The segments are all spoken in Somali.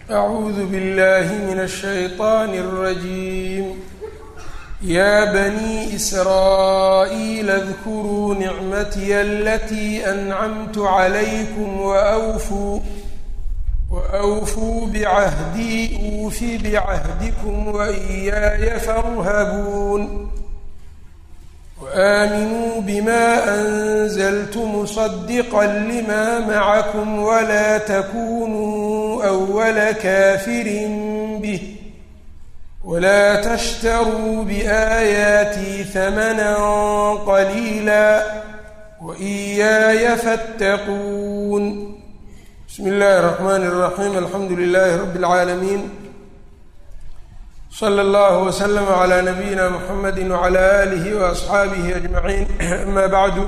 أعوذ بالله من الشيطان الرجيم يا بني إسرائيل اذكروا نعمتي التي أنعمت عليكم وأوفوا وأوفوا بعهدي أوف بعهدكم وإياي فارهبون وآمنوا بما أنزلت مصدقا لما معكم ولا تكونوا أول كافر به ولا تشتروا بآياتي ثمنا قليلا وإياي فاتقون بسم الله الرحمن الرحيم الحمد لله رب العالمين slى اllه وsلم عlى نبيina mحamedi وعlى آlih وأصxaabihi أجمaعين أma bعdu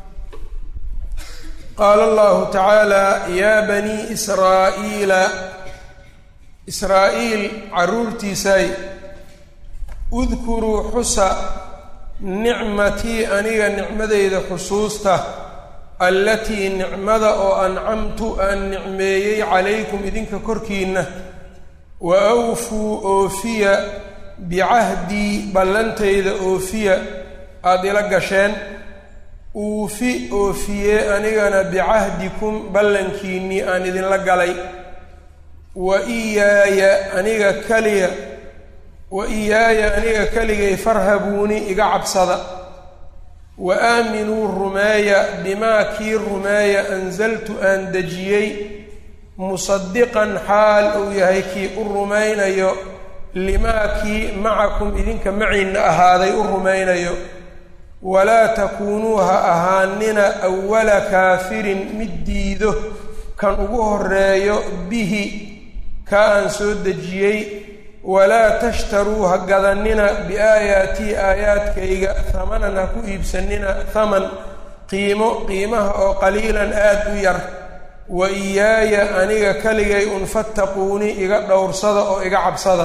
qaala اllahu tacaalى ya bني إsrاaئيila israa-iil caruurtiisay udkuruu xusa nicmatii aniga nicmadeyda xusuusta allatii nicmada oo ancamtu aan nicmeeyey calaykum idinka korkiina wa awfuu oofiya bicahdii ballantayda oofiya aada ila gasheen uufi oofiyee anigana bicahdikum ballankiinnii aan idinla galay wa iyaaya aniga kaliya wa iyaaya aniga keligay farhabuuni iga cabsada wa aaminuu rumeeya bimaa kii rumeeya ansaltu aan dejiyey musadiqan xaal uu yahay kii u rumaynayo limaa kii macakum idinka maciinna ahaaday u rumaynayo walaa takuunuu ha ahaanina awala kaafirin mid diido kan ugu horeeyo bihi kaa aan soo dejiyey walaa tashtaruu ha gadanina biaayaatii aayaadkayga hamanan ha ku iibsanina haman qiimo qiimaha oo qaliilan aada u yar wa iyaaya aniga keligay un fattaquuni iga dhowrsada oo iga cabsada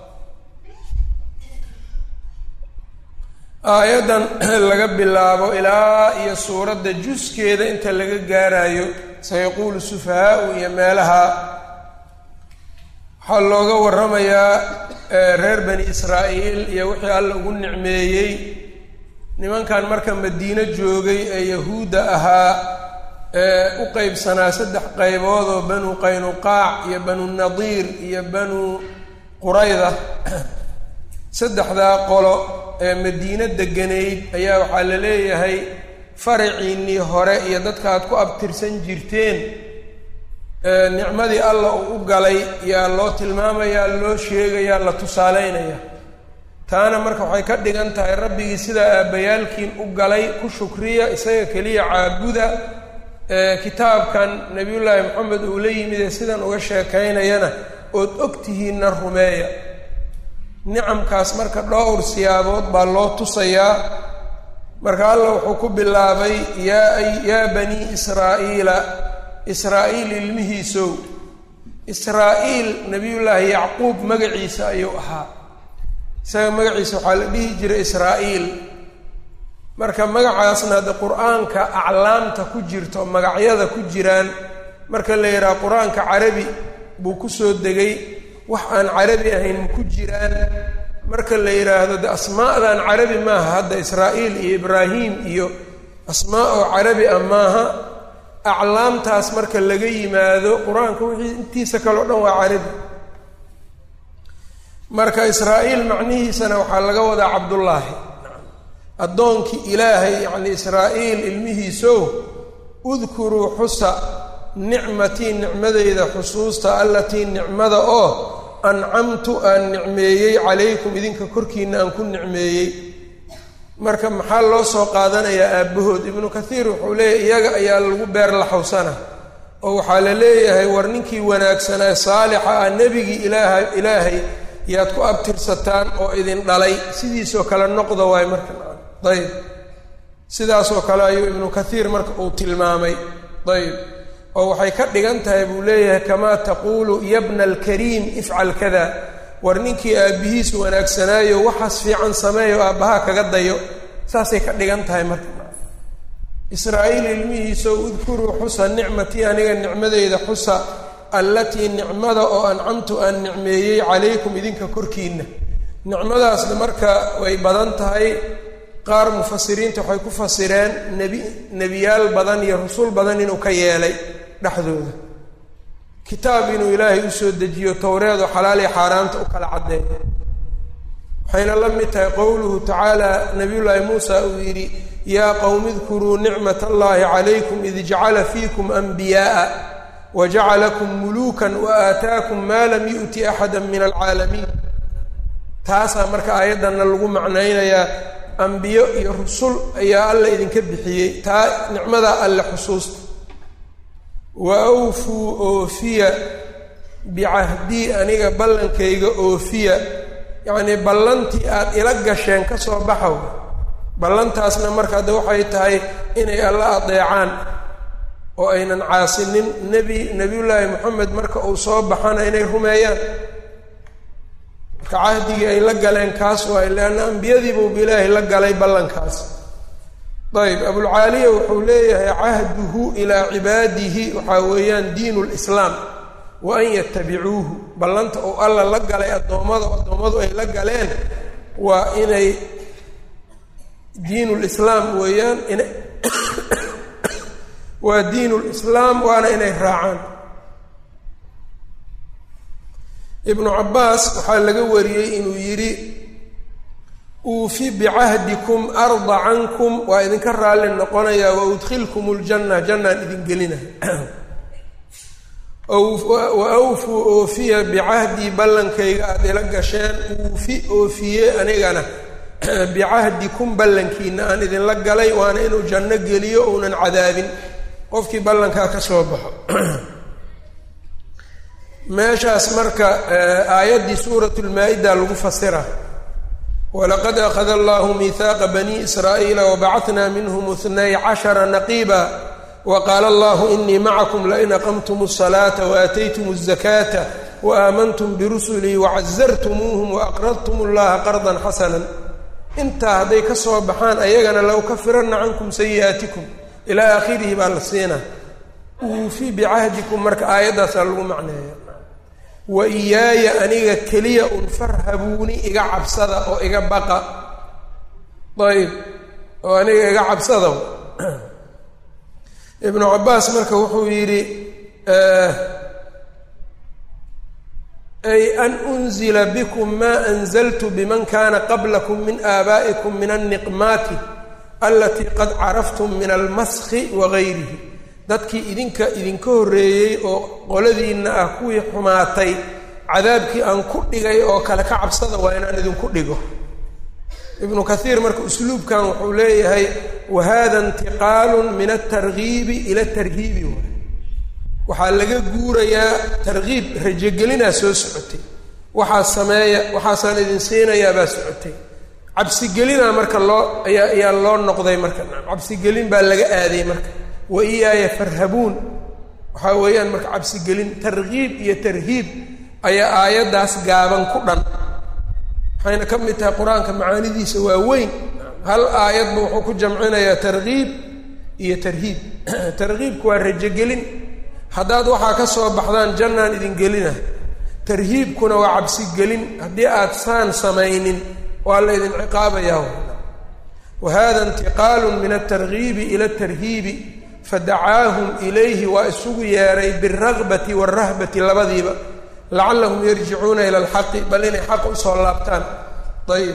aayaddan laga bilaabo ilaa iyo suuradda juskeeda inta laga gaarayo sayaquulu sufahaau iyo meelaha waxaa looga warramayaa reer bani israa'iil iyo wixii alla ugu nicmeeyey nimankan marka madiino joogay ee yahuudda ahaa ee u qeybsanaa saddex qaybood oo banu qaynuqaac iyo banu nadiir iyo banu qurayda saddexdaa qolo ee madiino deganayd ayaa waxaa la leeyahay faraciinnii hore iyo dadka aad ku abtirsan jirteen nicmadii alla uu u galay yaa loo tilmaamayaa loo sheegayaa la tusaaleynaya taana marka waxay ka dhigan tahay rabbigii sidaa aabbayaalkiin u galay ku shukriya isaga keliya caabuda kitaabkan nabiyullaahi moxamed uu la yimid ee sidan uga sheekaynayana ood ogtihiinna rumeeya nicamkaas marka dhowr siyaabood baa loo tusayaa marka alla wuxuu ku bilaabay yaa yaa banii israa'iila israa-iil ilmihiisow israa-iil nabiyullaahi yacquub magaciisa ayuu ahaa isaga magaciisa waxaa la dhihi jiray israa-iil marka magacaasna hadde qur-aanka aclaamta ku jirto magacyada ku jiraan marka la yidhaha qur-aanka carabi buu kusoo degay wax aan carabi ahayn ma ku jiraan marka la yidhaahdo de asmaa'dan carabi maaha hadda israa-iil iyo ibraahim iyo asmaa oo carabi ah maaha aclaamtaas marka laga yimaado qur-aanka wixii intiisa kale o dhan waa carabi marka israa-iil macnihiisana waxaa laga wadaa cabdullaahi addoonkii ilaahay yacni israa-iil ilmihiisow udkuruu xusa nicmatii nicmadeyda xusuusta allatii nicmada oo ancamtu aan nicmeeyey calaykum idinka korkiina aan ku nicmeeyey marka maxaa loo soo qaadanayaa aabbahood ibnu kathiir wuxuu leeyahy iyaga ayaa lagu beer laxawsana oo waxaa la leeyahay war ninkii wanaagsanaa saalixa ah nebigii ilaaha ilaahay yaad ku abtirsataan oo idin dhalay sidiisoo kale noqda waay marka ayb sidaasoo kale ayuu ibnu kathiir marka uu tilmaamay ayb oo waxay ka dhigan tahay buu leeyahay kamaa taquulu yabna alkariim ifcal kada war ninkii aabbihiis wanaagsanaayo waxaas fiican sameeyo aabbahaa kaga dayo saasay ka dhigan tahay marka israa-iil ilmihiisao udkuruu xusa nicmatii aniga nicmadeyda xusa allatii nicmada oo ancamtu aan nicmeeyey calaykum idinka korkiinna nicmadaasna marka way badan tahay qaar mufasiriinta waxay ku fasireen nebi nebiyaal badan iyo rusul badan inuu ka yeelay dhexdooda kitaab inuu ilaahay usoo dejiyo towreedo xalaal iyo xaaraanta u kala caddeeyo waxayna la mid tahay qowluhu tacaala nabiyullaahi muusa uu yidhi yaa qowmi idkuruu nicmat allahi calaykum id jacala fiikum anbiyaaa wa jacalakum muluukan wa aataakum maa lam yu'ti axada min alcaalamiin taasaa marka aayaddanna lagu macnaynayaa ambiyo iyo rusul ayaa alla idinka bixiyey taa nicmadaa alle xusuusta wa awfuu oofiya bicahdii aniga ballankayga oofiya yacnii ballantii aada ila gasheen ka soo baxow ballantaasna marka hadda waxay tahay inay alla adeecaan oo aynan caasinin nebi nebiyullaahi moxamed marka uu soo baxana inay rumeeyaan marka cahdigii ay la galeen kaas waay leanna ambiyadiibuuba ilaahay la galay ballankaas ayb abulcaaliya wuxuu leeyahay cahduhu ilaa cibaadihi waxaa weeyaan diinu lislaam wa an yatabicuuhu ballanta uu alla la galay addoommada addoommadu ay la galeen waa inay diin lislaam weeyaan ina waa diin lislaam waana inay raacaan ibnu cabbaas waxaa laga wariyey inuu yidhi uufi bicahdikum arda cankum waa idinka raalli noqonayaa wa udkhilkum ljanna jannaan idin gelinaya wa awfuu oofiya bicahdii ballankayga aada ila gasheen uufi oofiye anigana bicahdikum ballankiina aan idinla galay waana inuu janno geliyo uunan cadaabin qofkii ballankaa ka soo baxo meeshaas marka aayaddii suurat lmaa-ida lagu fasira walaqad akhada allahu miihaaqa bani israa'iila wabacatnaa minhum itnay cashara naqiiba waqaala allahu inii macakum lain aqamtum الsalaata waataytum الzakaata waaaamantum birusulii wacazartumuuhum waaqradtum اllaha qardan xasana intaa hadday ka soo baxaan ayagana la ukafiranna cankum sayi'aatikum ilaa aakhirihi baa la siinaa uufi bicahdikum marka aayaddaasaa lagu macneeya wa iyaaya aniga keliya un farhabuuni iga cabsada oo iga baqa ayb oo aniga iga cabsada ibnu cabbaas marka wuxuu yidhi ay an unzila bikum maa anzaltu biman kana qablakum min aabaa'ikum min alniqmaati alatii qad caraftum min almaskhi wagayrihi dadkii idinka idinka horreeyey oo qoladiinna ah kuwii xumaatay cadaabkii aan ku dhigay oo kale ka cabsada waa inaan idinku dhigo ibnu kaiir marka usluubkan wuxuu leeyahay wa hada intiqaalun min altargiibi ila tarhiibi waay waxaa laga guurayaa tarkiib rajogelinaa soo socotay waxaa sameeya waxaasaan idin siinayaa baa socotay cabsigelinaa marka loo ayaa ayaa loo noqday marka cabsigelin baa laga aaday marka wa iyaaya farhabuun waxaa weeyaan marka cabsigelin tarkiib iyo tarhiib ayaa aayaddaas gaaban ku dhan waxayna ka mid tahay qur-aanka macaanidiisa waa weyn hal aayadba wuxuu ku jamcinayaa tarkiib iyo tarhiib tarkiibku waa rajogelin haddaad waxaa ka soo baxdaan jannaan idin gelina tarhiibkuna waa cabsigelin haddii aad saan samaynin waa la ydin ciqaabayaa wa hada intiqaalun min altargiibi ila altarhiibi fadacaahum ilayhi waa isugu yeeray bialragbati waalrahbati labadiiba lacallahum yarjicuuna ila alxaqi bal inay xaqa usoo laabtaan ayib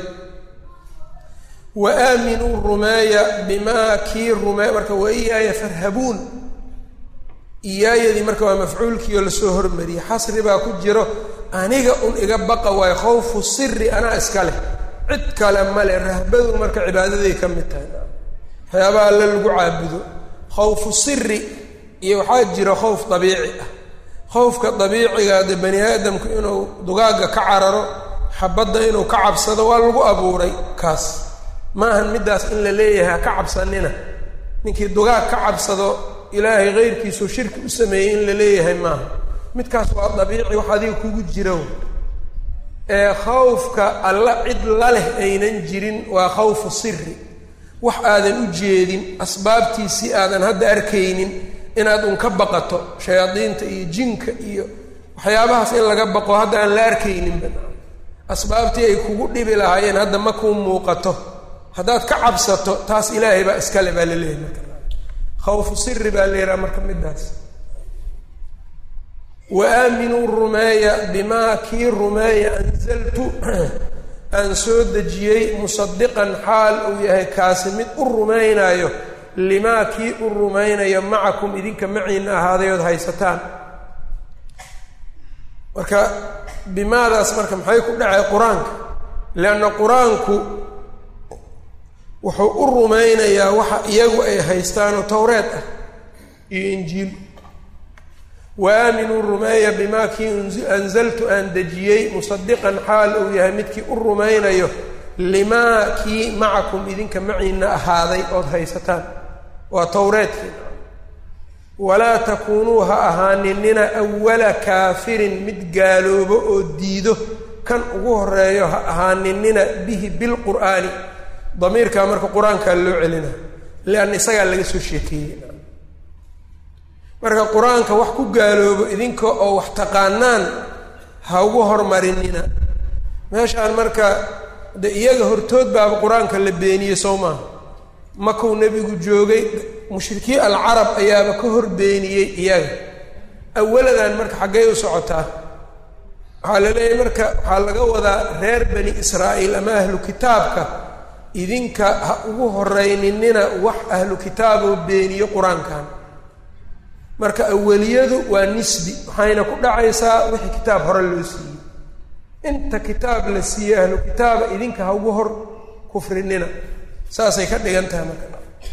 wa aaminuu rumeeya bimaa kii rumeey marka wa iyaaya farhabuun iyaayadii marka waa mafcuulkiioo lasoo hormariyey xasri baa ku jiro aniga un iga baqa waayo khawfu siri anaa iska leh cid kale male rahbadu marka cibaadaday ka mid tahay waxyaabaha alle lagu caabudo khawfu siri iyo waxaa jiro khawf dabiici ah khawfka dabiiciga de bani aadamku inuu dugaagga ka cararo xabadda inuu ka cabsado waa lagu abuuray kaas maahan middaas in la leeyahay ha ka cabsanina ninkii dugaag ka cabsado ilaahay keyrkiisuu shirki u sameeyey in la leeyahay maaha midkaas waa dabiici wax adiga kugu jiro ee khawfka alla cid la leh aynan jirin waa khawfu siri wax aadan u jeedin asbaabtiisii aadan hadda arkaynin inaad un ka baqato shayaadiinta iyo jinka iyo waxyaabahaas in laga baqo hadda aan la arkayninba asbaabtii ay kugu dhibi lahaayeen hadda ma kuu muuqato haddaad ka cabsato taas ilaahay baa iskale baa la leeyahy marka khawfu siri baa la yidhaha marka midaas wa aaminuu rumeeya bimaa kii rumeeya anzaltu aan soo dejiyey musadiqan xaal uu yahay kaasi mid u rumaynaayo limaa kii u rumaynayo macakum idinka maciina ahaaday ood haysataan marka bimaadaas marka maxay ku dhacay qur-aanka leanna qur-aanku wuxuu u rumaynayaa waxa iyagu ay haystaanoo towreed ah iyo injiil wa aaminuu rumeeya bimaa kii anzaltu aan dejiyey musadiqan xaal uu yahay midkii u rumaynayo limaa kii macakum idinka maciina ahaaday ood haysataan waa towreedkii walaa takuunuu ha ahaaninina awala kaafirin mid gaaloobo oo diido kan ugu horeeyo ha ahaaninina bihi bilqur'aani damiirkaa marka qur-aankaa loo celina lianna isagaa laga soo sheekeeyey marka qur-aanka wax ku gaaloobo idinka oo wax taqaanaan ha ugu hormarinina meeshaan marka de iyaga hortood baaba qur-aanka la beeniyey sow maaha makuu nebigu joogay mushrikiin alcarab ayaaba ka hor beeniyey iyaga awaladan marka xaggay u socotaa waxaa la leeyahay marka waxaa laga wadaa reer bani israa'iil ama ahlu kitaabka idinka ha ugu horeyninina wax ahlu kitaaboo beeniyo qur-aankan marka awaliyadu waa nisbi waxayna ku dhacaysaa wixii kitaab hore loo siiyey inta kitaab la siiyey ahlu kitaaba idinka ha ugu hor kufrinina saasay ka dhigan tahay marka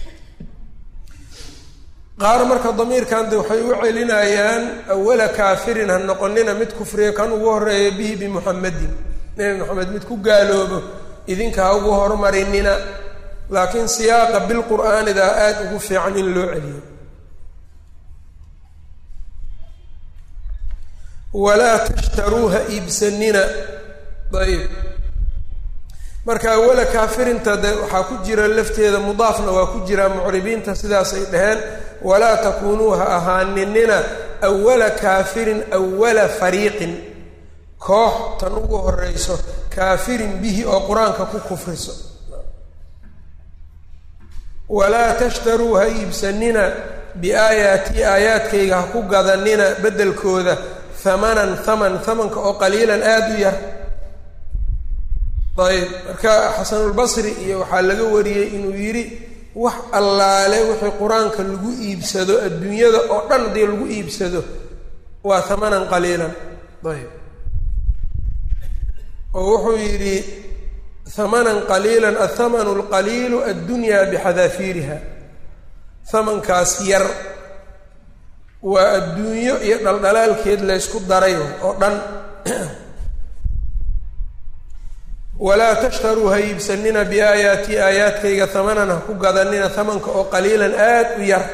qaar marka damiirkan de waxay u celinayaan awala kaafirin ha noqonina mid kufriya kan ugu horeeya bihi bimuxamedin nebi moxamed mid ku gaaloobo idinka ha ugu hormarinina laakiin siyaaqa bilqur'aanidaa aada ugu fiican in loo celiyo walaa tashtaruu ha iibsanina ayb marka awala kaafirinta de waxaa ku jira lafteeda mudaafna waa ku jiraa mucribiinta sidaasay dhaheen walaa takuunuu ha ahaaninina awala kaafirin awala fariiqin koox tan ugu horeyso kaafirin bihi oo qur-aanka ku kufriso walaa tashtaruu ha iibsanina biaayaatii aayaadkayga ha ku gadanina beddelkooda hamanan haman hamanka oo qaliilan aada u yar ayb marka xasanulbasri iyo waxaa laga wariyey inuu yidhi wax allaale wixii qur-aanka lagu iibsado adduunyada oo dhan haddii lagu iibsado waa hamanan qaliilan ayb oo wuxuu yidhi hamanan qaliilan athamanu alqaliilu addunyaa bixadaafiiriha hamankaas yar waa adduunyo iyo dhaldhalaalkeed laysku daray oo dhan walaa tashtaruu ha iibsanina biaayaatii aayaadkayga hamanan ha ku gadanina hamanka oo qaliilan aad u yar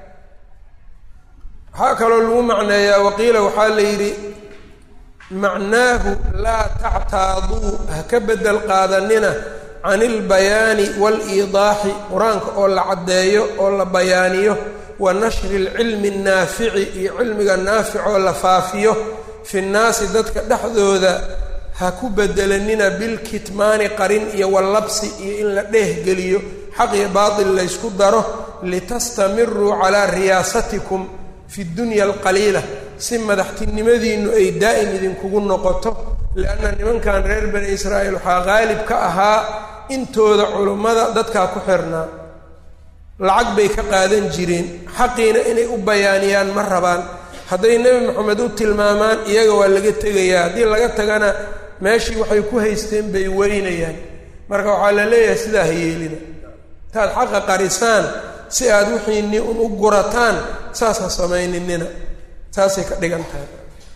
waxaa kaloo lagu macneeyaa waqiila waxaa la yidhi macnaahu laa tactaaduu ha ka bedel qaadanina can ilbayaani waaliidaaxi qur-aanka oo la caddeeyo oo la bayaaniyo wa nashri lcilmi annaafici iyo cilmiga naafic oo la faafiyo fi nnaasi dadka dhexdooda ha ku bedelanina bilkitmaani qarin iyo wallabsi iyo in la dheehgeliyo xaq iyo baatil laysku daro litastamiruu calaa riyaasatikum fi dunya alqaliila si madaxtinimadiinnu ay daa'im idinkugu noqoto lianna nimankan reer bani israa'iil waxaa qaalib ka ahaa intooda culummada dadkaa ku xirnaa lacag bay ka qaadan jireen xaqiina inay u bayaaniyaan ma rabaan hadday nebi moxamed u tilmaamaan iyaga waa laga tegayaa haddii laga tagana meeshii waxay ku haysteen bay weynayaan marka waxaa la leeyahay sidaa ha yeelina intaad xaqa qarisaan si aad wixiinii un u gurataan saas ha samayninina saasay ka dhigan tahay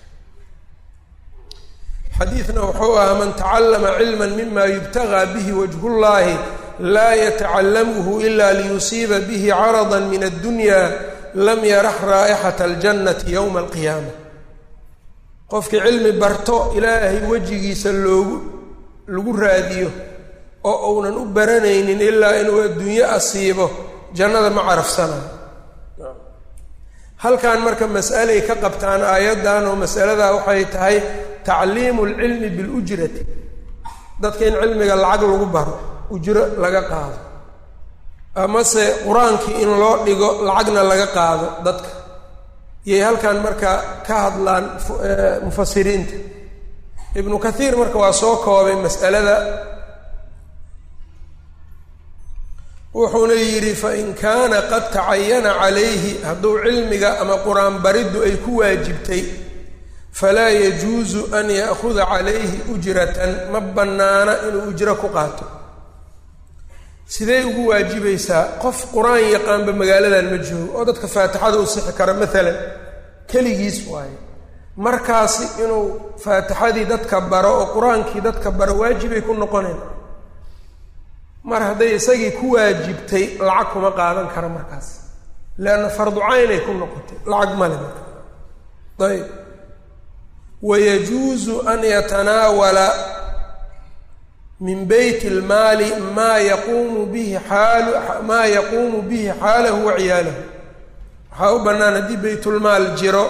xadiidna wuxuu ahaa man tacallama cilman mima yubtagaa bihi wajhullaahi laa yatacallamuhu ila liyusiiba bihi carada min addunya lam yarax raa'ixata aljannati yowma alqiyaama qofkii cilmi barto ilaahay wejigiisa loogu lagu raadiyo oo uunan u baranaynin ilaa inuu adduunyo asiibo jannada ma carafsanayo halkan marka mas'alay ka qabtaan aayaddan oo masaladaa waxay tahay tacliimu lcilmi bilujrati dadka in cilmiga lacag lagu baro ujro laga qaado amase qur-aankii in loo dhigo lacagna laga qaado dadka iyay halkan marka ka hadlaan mufasiriinta ibnu kathiir marka waa soo koobay mas'alada wuxuuna yidhi fain kaana qad tacayana calayhi hadduu cilmiga ama qur-aan bariddu ay ku waajibtay falaa yajuusu an ya'khuda calayhi ujratan ma bannaana inuu ujro ku qaato sidee ugu waajibaysaa qof qur-aan yaqaanba magaaladan ma joogo oo dadka faatixada u sixi kara maalan keligiis waaye markaasi inuu faatixadii dadka baro oo qur-aankii dadka baro waajibay ku noqoneen mar hadday isagii ku waajibtay lacag kuma qaadan kara markaas leanna fardu caynay ku noqotay lacag male marka ayb wayajuusu an yatanaawala min beyt اlmaali maa yaquumu bihi xaalu maa yaquumu bihi xaalahu wa ciyaalahu waxaa u bannaan haddii baytulmaal jiro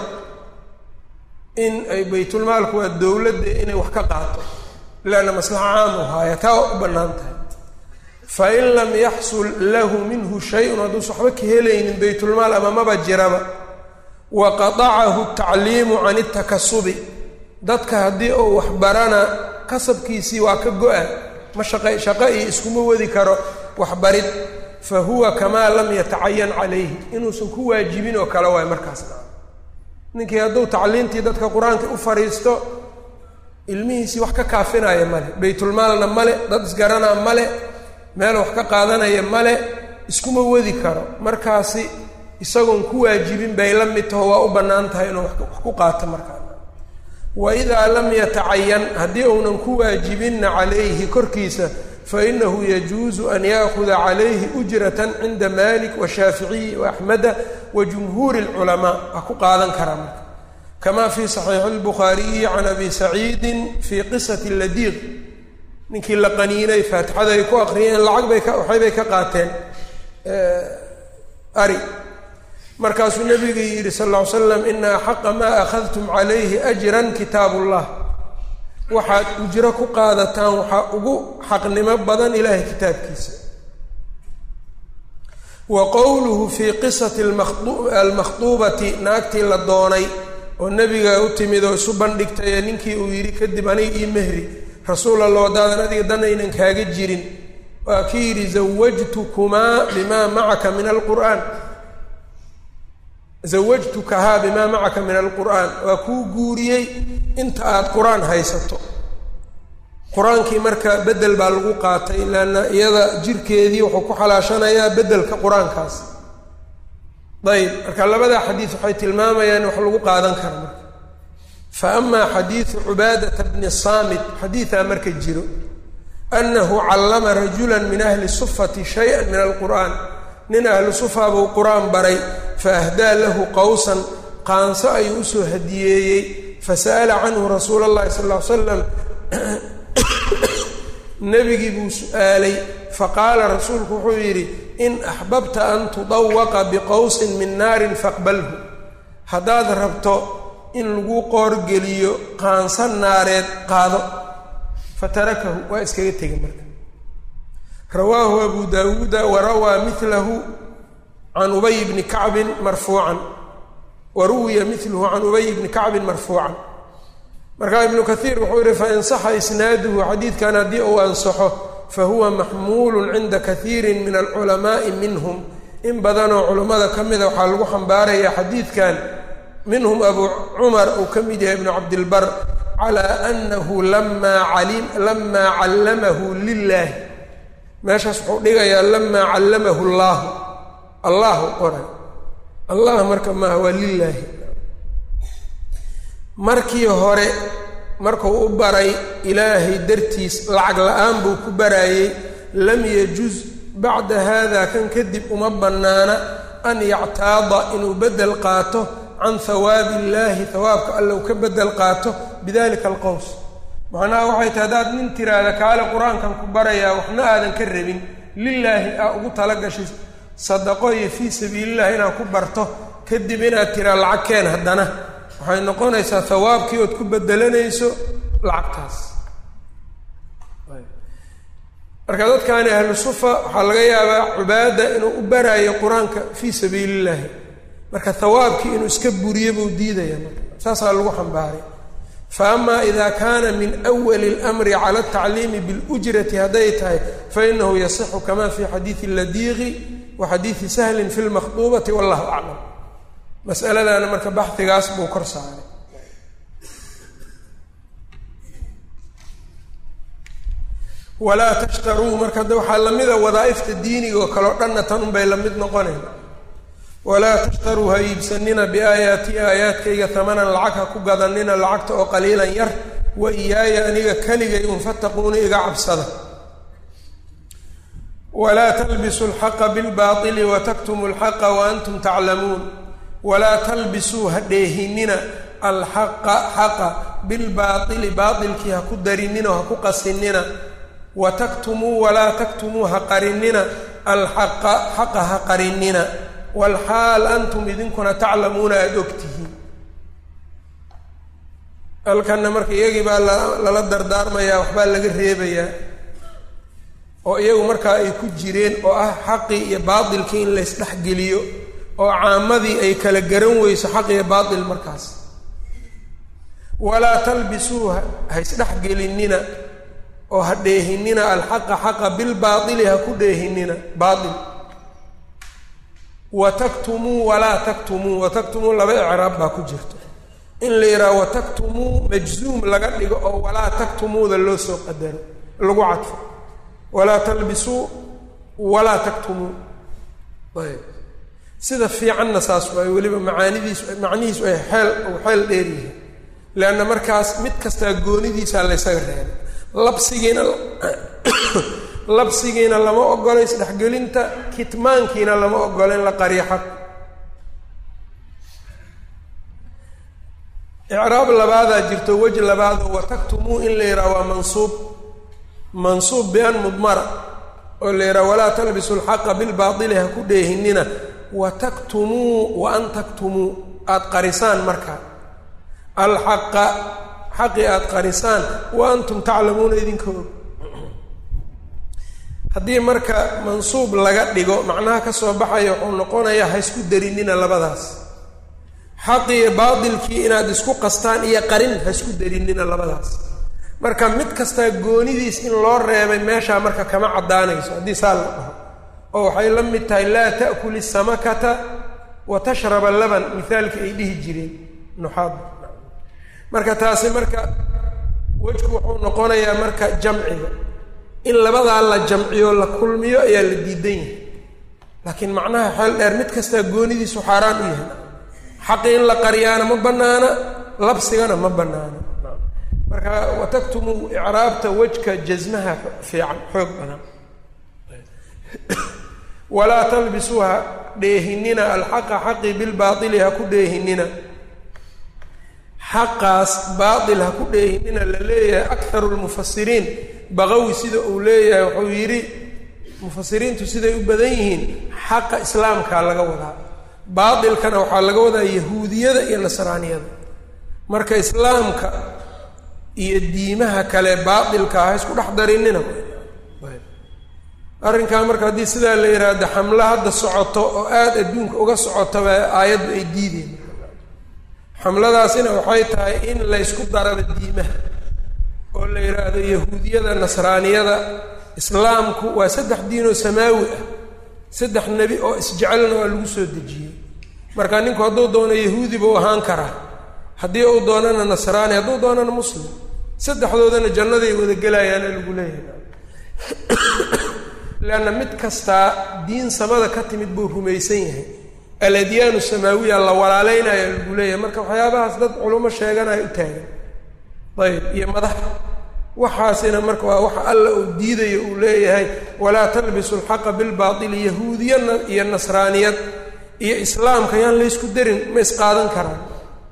in ay baytulmaalku waa dowladda inay wax ka qaato leanna maslaxa caamu haaya taa waa u bannaan tahay fain lam yaxsul lahu minhu shay-un hadduusa waxba ka helaynin baytulmaal ama maba jiraba wa qatacahu tacliimu can itakasubi dadka haddii uu waxbarana kasabkiisii waa ka go-a ma shaqa shaqo iyo iskuma wadi karo waxbarid fa huwa kamaa lam yatacayan calayhi inuusan ku waajibin oo kale waay markaasna ninkii hadduu tacliintii dadka qur-aanka u fadhiisto ilmihiisii wax ka kaafinaya male baytulmaalna male dad isgaranaa male meel wax ka qaadanaya male iskuma wadi karo markaasi isagoon ku waajibin bay la mid taho waa u bannaan tahay inuu wax ku qaato markaa wa idaa lam yatacayan haddii uunan ku waajibinna calayhi korkiisa fa inahu yajuusu an yaakuda calayhi ujratan cinda malik washaaficiyi waaxmeda wa jumhuuri اlculamaa waa ku qaadan karaa marka kama fii saxiixi اlbukhaariyi can abi saciidin fii qisati ladiiq ninkii la qaniinay faatixada ay ku akriyeen lacag bay ka waxaybay ka qaateen ari markaasuu nabiga yidhi sal ll ly slam ina axaqa maa akhadtum calayhi ajran kitaab ullah waxaad ujro ku qaadataan waxaa ugu xaqnimo badan ilaahay kitaabkiisa wa qowluhu fii qisati almakhduubati naagtii la doonay oo nebiga u timid oo isu bandhigtay ee ninkii uu yidhi kadib aniga io mehri rasuul alla wadaadan adiga danaynan kaaga jirin waa kii yidhi zawajtukumaa bimaa macaka min alqur'aan zawajtukahaa bimaa macaka min alqur'aan waa kuu guuriyey inta aada qur-aan haysato qur-aankii marka bedel baa lagu qaatay leanna iyada jirkeedii wuxuu ku xalaashanayaa bedelka qur-aankaas ayb marka labadaa xadiis waxay tilmaamayaan wax lagu qaadan kara marka fa amaa xadiidu cubaadata bni saamit xadiidaa marka jiro annahu callama rajula min ahli sufati shaya min alqur'aan nin ahlu sufa buu qur-aan baray fa ahdaa lahu qowsan qaanso ayuu usoo hadiyeeyey fasa'ala canhu rasuula allahi sal ll ly slam nebigii buu su-aalay faqaala rasuulku wuxuu yidhi in axbabta an tudawaqa biqowsin min naarin faqbalhu haddaad rabto in lagu qoorgeliyo qaanso naareed qaado fatarakahu waa iskaga tegay marka rawaahu abu daawuuda warawaa milahu can ubay bni kacbin marfuucan wa ruwiya miluhu can ubay bni kacbin marfuucan markaa ibnu kaiir wuxuu yihi fain saxa isnaaduhu xadiidkan haddii uu ansaxo fahuwa maxmuulun cinda kaiiri min alculamaai minhum in badanoo culammada ka mida waxaa lagu xambaarayaa xadiidkan minhum abu cumar uu ka mid yahay ibnu cabdilbar calaa anahu lamaa lamaa callamahu lilaahi meeshaas wuxuu dhigayaa lamaa callamahu llaahu allahu qoray allah marka maaha waa lilaahi markii hore markuu u baray ilaahay dartiis lacag la-aan buu ku baraayey lam yajuz bacda haada kan kadib uma bannaana an yactaada inuu beddel qaato can hawaabi illaahi hawaabka allow ka beddel qaato bidalika alqows macnaha waxay tahay haddaad nin tiraahda kaale qur-aankan ku barayaa waxna aadan ka rabin lilaahi aa ugu tala gashay sadaqo iyo fii sabiilillahi inaad ku barto kadib inaad tiraa lacag keen haddana waxay noqonaysaa hawaabkii ood ku bedelanayso lacagtaas marka dadkaani ahlu sufa waxaa laga yaabaa cubaada inuu u baraayo qur-aanka fii sabiili illaahi marka hawaabkii inuu iska buriyo buu diidaya marka saasaa lagu xambaaray fa ama ida kaana min awali اlmri cala altacliimi biاlujrati hadday tahay fainahu yasixu kama fi xadiidi ladiiqi wa xadiidi sahlin fi lmakhduubati wallahu aclam masaladaana marka baxigaas buu kor saaray walaa tashtaruu marka de waxaa lamida wadaaifta diiniga oo kaleo dhanna tan unbay la mid noqonayn walaa tashtaruu ha iibsanina biaayaati aayaadkayga tamanan lacag ha ku gadanina lacagta oo qaliilan yar wa iyaaya aniga keligay un fattaquuna iga cabsada walaa talbisuu alxaqa bilbaili wataktumu alxaqa wa antum taclamuun walaa talbisuu ha dheehinina alxaqa xaqa bilbaaili baailkii ha ku darinina ha ku qasinina wa taktumuu walaa taktumuu ha qarinina alxaqa xaqa ha qarinina walxaal antum idinkuna taclamuuna aada ogtihiin halkanna marka iyagii baa lala dardaarmayaa waxbaa laga reebayaa oo iyagu markaa ay ku jireen oo ah xaqii iyo baatilkii in laysdhexgeliyo oo caamadii ay kala garan weyso xaq iyo baatil markaas walaa talbisuu ha isdhexgelinina oo ha dheehinina alxaqa xaqa bilbaaili ha ku dheehinina baail wa taktumuu walaa taktumuu wa taktumuu laba icraab baa ku jirto in la yidhaha wa taktumuu majzuum laga dhigo oo walaa taktumuuda loo soo qadaro lagu cadfo walaa talbisuu walaa taktumuu ayb sida fiicanna saas waay weliba macaanidiisu macnihiisu ay xeel u xeel dheeryihiin leanna markaas mid kastaa goonidiisaa laysaga reebay labsigiina labsigiina lama ogolo isdhexgelinta kitmaankiina lama ogolo in la qariyo xaq icraab labaadaa jirto wej labaadoo wataktumuu in la yidhaha waa mansuub mansuub bian mudmara oo la yidhaha walaa talbisu alxaqa bilbaatili ha ku dheehinina wa taktumuu wa an taktumuu aada qarisaan markaa alxaqa xaqii aada qarisaan wa antum taclamuuna idinka og haddii marka mansuub laga dhigo macnaha ka soo baxaya wuxuu noqonayaa ha isku darinina labadaas xaqii baatilkii inaad isku qastaan iyo qarin ha isku darinina labadaas marka mid kastaa goonidiis in loo reebay meeshaa marka kama caddaanayso haddii saa la dhaho oo waxay la mid tahay laa ta'kuli samakata wa tashraba laban mithaalkii ay dhihi jireen nuxaad marka taasi marka wejku wuxuu noqonayaa marka jamciga in labadaa la jamciyo la kulmiyo ayaa la diidan yahay laakiin macnaha xeel dheer mid kastaa goonidiisu xaaraan u yahay xaqi in la qariyaana ma bannaana labsigana ma bannaana marka wataktumu icraabta wejka jasmaha fiican xoog badan walaa talbisuu ha dheehinina alxaqa xaqi bilbaaili ha ku dheehinina xaqaas baatil ha ku dheehinina la leeyahay akharu lmufasiriin baqawi sida uu leeyahay wuxuu yidhi mufasiriintu siday u badan yihiin xaqa islaamkaa laga wadaa baatilkana waxaa laga wadaa yahuudiyada iyo nasraaniyada marka islaamka iyo diimaha kale baatilka ha isku dhex darinina arrinkaa marka haddii sidaa la yidhaahdo xamlo hadda socoto oo aada adduunka uga socotaba aayaddu ay diideen xamladaasina waxay tahay in laysku daraba diimaha oo la yidhaahdo yahuudiyada nasraaniyada islaamku waa saddex diinoo samaawi ah saddex nebi oo isjecelna waa lagu soo dejiyey marka ninku hadduu doono yahuudi buu ahaan karaa haddii uu doonana nasraani hadduu doonana muslim saddexdoodana jannaday wada gelayaana lagu leeyahay leanna mid kastaa diin samada ka timid buu rumaysan yahay aladyaanu samaawiya la walaaleynayaa lagu leeyahay marka waxyaabahaas dad culummo sheeganaya u taagan ayb iyo madax waxaasina marka waa waxa alla uu diidayo uu leeyahay walaa talbisu alxaqa bilbaatili yahuudiyana iyo nasraaniyad iyo islaamka yaan laysku darin ma isqaadan karaan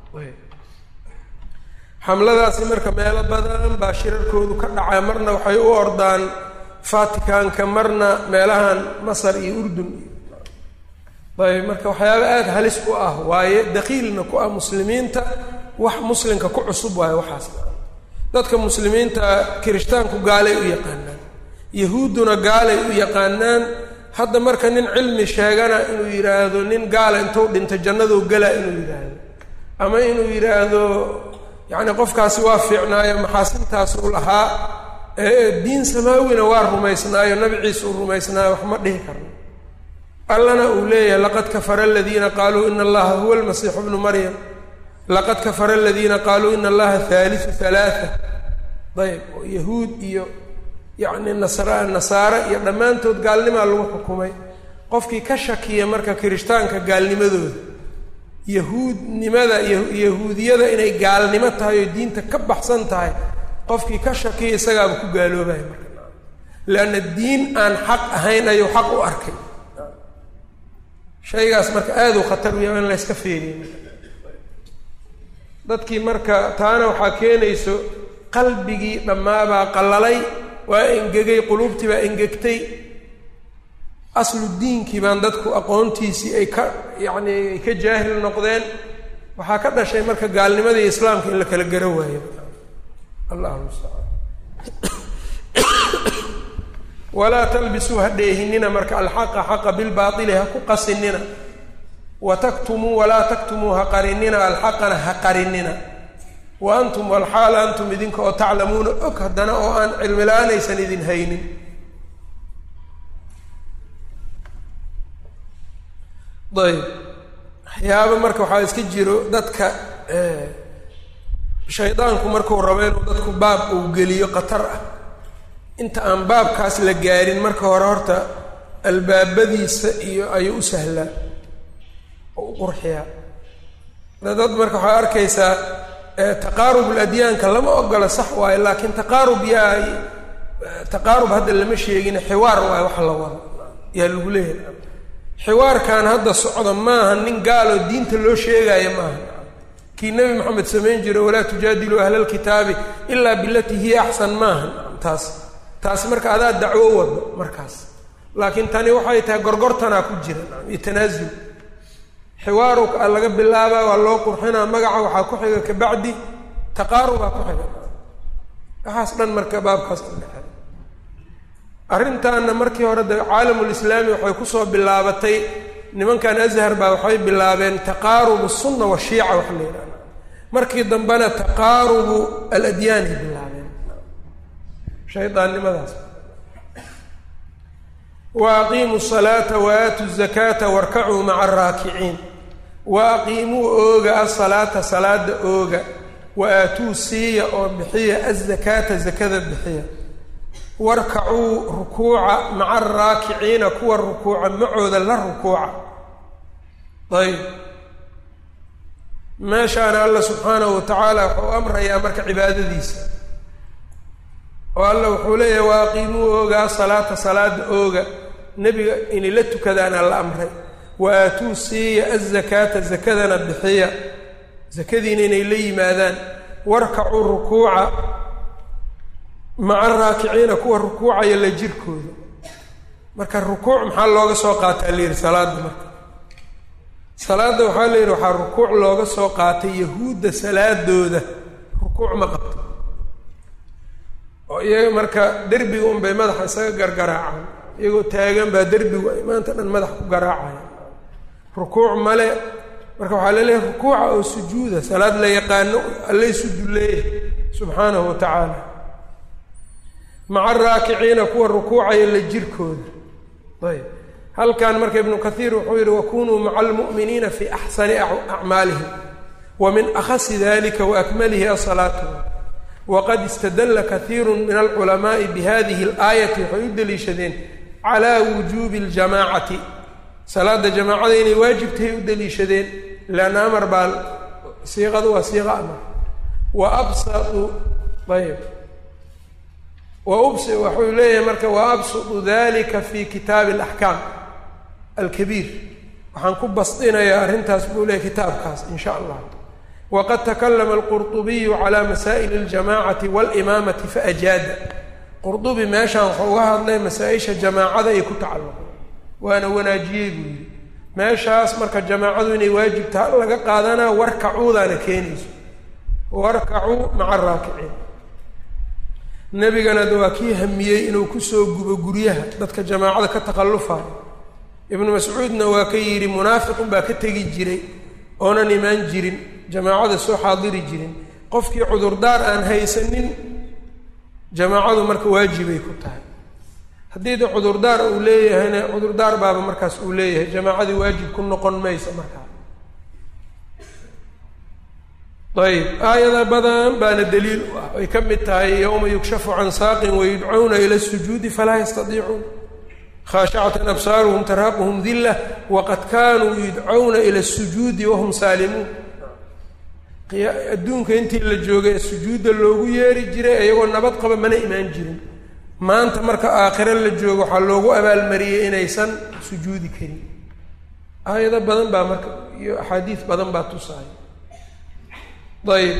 xamladaasi marka meelo badan baa shirarkoodu ka dhacaa marna waxay u ordaan vaticanka marna meelahan masar iyo urdun ayb marka waxyaaba aada halis u ah waaye dakiilna ku ah muslimiinta wax muslimka ku cusub waaye waxaas dadka muslimiinta kirishtaanku gaalay u yaqaanaan yahuudduna gaalay u yaqaanaan hadda marka nin cilmi sheegana inuu yidhaahdo nin gaala intuu dhinto jannaduu gala inuu yidhaahdo ama inuu yidhaahdo yacni qofkaasi waa fiicnaayo maxaasintaasuu lahaa diin samaawina waa rumaysnaayo nabi ciise uu rumaysnaayo wax ma dhihi karno allana uu leeyahay laqad kafara aladiina qaaluu ina allaha huwa almasiixu bnu maryam laqad kafara aladiina qaaluu ina allaha haaliu halaaa ayb oo yahuud iyo yacni nasra nasaare iyo dhammaantood gaalnimaa lagu xukumay qofkii ka shakiya marka kirishtaanka gaalnimadooda yahuudnimada yahuudiyada inay gaalnimo tahay oo diinta ka baxsan tahay qofkii ka shakiya isagaaba ku gaaloobaya marka leanna diin aan xaq ahayn ayuu xaq u arkay shaygaas marka aada u khatar u yahay in layska feeriyo dadkii marka taana waxaa keenayso qalbigii dhammaabaa qallalay waa engegay quluubtii baa engegtay aslu diinkii baan dadku aqoontiisii ay ka yacni ay ka jaahil noqdeen waxaa ka dhashay marka gaalnimadii islaamka in la kala garo waayo allahu mustacaan walaa talbisuu ha dheehinina marka alxaqa xaqa bilbaaili ha ku qasinina wa taktumuu walaa taktumuu ha qarinina alxaqana ha qarinina wa antum walxaal antum idinka oo taclamuuna og haddana oo aan cilmi la-aanaysan idin haynin ayb waxyaaba marka waxaa iska jiro dadka shaydaanku markuu rabo inuu dadku baab uu geliyo khatar ah inta aan baabkaas la gaarin marka hore horta albaabadiisa iyo ayuu u sahlaa oo u qurxiyaa dad marka waxaa arkaysaa taqaarub ladyaanka lama ogola sax waayo laakiin taqaarub yaa taqaarub hadda lama sheegin xiwaar waayo wax la wado yaa lagu leeyahay xiwaarkan hadda socda maaha nin gaaloo diinta loo sheegaayo maaha kii nebi moxamed samayn jiro walaa tujaadiluu ahla lkitaabi ilaa bilatii hiya axsan maaha taas taasi marka adaa dacwo wado markaas laakiin tani waxay tahay gorgortanaa ku jira iyo tanaasul xiwaaruka laga bilaabaa waa loo qurxinaa magaca waxaa ku xiga kabacdi taqaarubaa ku xiga waxaas dhan marka baabkaas udhexe arrintaana markii hore de caalamulislaami waxay kusoo bilaabatay nimankan azhar baa waxay bilaabeen taqaarubu sunna washiica waxa la yidhahda markii dambena taqaarubu aladyaanay bilaabeen shaydaannimadaas wa aqiimuu salaata wa aatuu zakaata warkacuu maca araakiciin wa aqiimuu ooga asalaata salaada ooga wa aatuu siiya oo bixiya azakaata zakada bixiya warkacuu rukuuca maca araakiciina kuwa rukuuca macooda la rukuuca ayb meeshaana alla subxaanahu wa tacaala wuxuu amrayaa marka cibaadadiisa oo alla wuxuu leeyahay wa aqiimuu ooga asalaata salaada ooga nebiga inay la tukadaana la amray wa aatuu siiya azakaata zakadana bixiya zakadiina inay la yimaadaan warkacuu rukuuca maca raakiciina kuwa rukuucaya la jirkooda marka rukuuc maxaa looga soo qaataa la yidhi salaadda marka salaadda waxaa la yidhi waxaa rukuuc looga soo qaatay yahuudda salaadooda rukuuc ma qabto oo iyaga marka derbiga unbay madaxa isaga gargaraacaan iyagoo taagan baa derbigu ay maanta dhan madax ku garaacaya rukuuc male marka waxaa laleeyahay rukuuca oo sujuuda salaad la yaqaano allaysu dulleeyahay subxaanahu wa tacaala maca araakiciina kuwa rukuucaya la jirkooda ayb halkan marka ibnu kathiir wuxuu yihi wakunuu maca almu'miniina fi axsani acmaalihim wa min akhasi dalika waakmalihi asalaatuhu waqad istadalla kathiiru min alculamaai bihadihi alaayati waxay u deliishadeen calaa wujuubi aljamaacati salaada jamaacada inay waajibtahay u deliishadeen leanna amar baa siiqadu waa siiqa amar wa absatu ayb waubs waxuu leeyahay marka wa absudu dalika fi kitaabi alaxkaam alkabiir waxaan ku basdinayaa arrintaas buu leeyahy kitaabkaas in sha allah waqad takalama alqurطubiyu calaa masaa'ili اljamacati wاlimaamati faajaada qurdubi meeshaan wuxuu uga hadlay masaa-isha jamaacada ay ku tacalluqo waana wanaajiyey buu yidhi meeshaas marka jamaacadu inay waajib taha laga qaadanaa warkacuudaana keenayso warkacuu maca raakiciin nebigana waa kii hamiyey inuu kusoo gubo guryaha dadka jamaacada ka takhallufayo ibnu mascuudna waa ka yidhi munaafiqun baa ka tegi jiray oonan imaan jirin jamaacada soo xaadiri jirin qofkii cudurdaar aan haysanin jamaacadu marka waajibay ku tahay haddii de cudurdaar uu leeyahayna cudurdaar baaba markaas uu leeyahay jamaacadii waajib ku noqon mayso markaa ayb aayada badan baana daliil u ah ay ka mid tahay yowma yukshafu can saaqin wayudcawna ila sujuudi falaa yastadiicuun khaashacatan absaaruhum tarhaquhum dila waqad kaanuu yudcawna ila sujuudi wahum saalimuun adduunka intii la joogay ee sujuudda loogu yeeri jiray iyagoo nabad qaba mana imaan jirin maanta marka aakhiro la joogo waxaa loogu abaalmariyey inaysan sujuudi karin aayado badan baa marka iyo axaadiis badan baa tusaaya ayb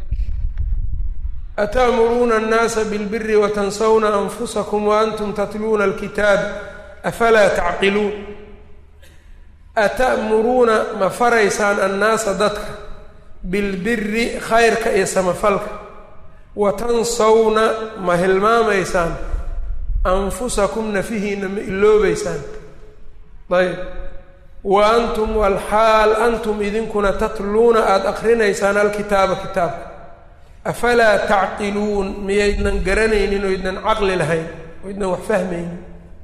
ata'muruuna annaasa bilbiri watansawna anfusakum waantum tatluuna alkitaab afalaa tacqiluun ata'muruuna ma faraysaan annaasa dadka bilbiri khayrka iyo samafalka wa tansawna ma hilmaamaysaan anfusakum nafihiina ma iloobeysaan ayb wa antum walxaal antum idinkuna tatluuna aada akrinaysaan alkitaaba kitaabka afalaa tacqiluun miyaydnan garanaynin oo ydnan caqli lahayn oo ydnan wax fahmaynin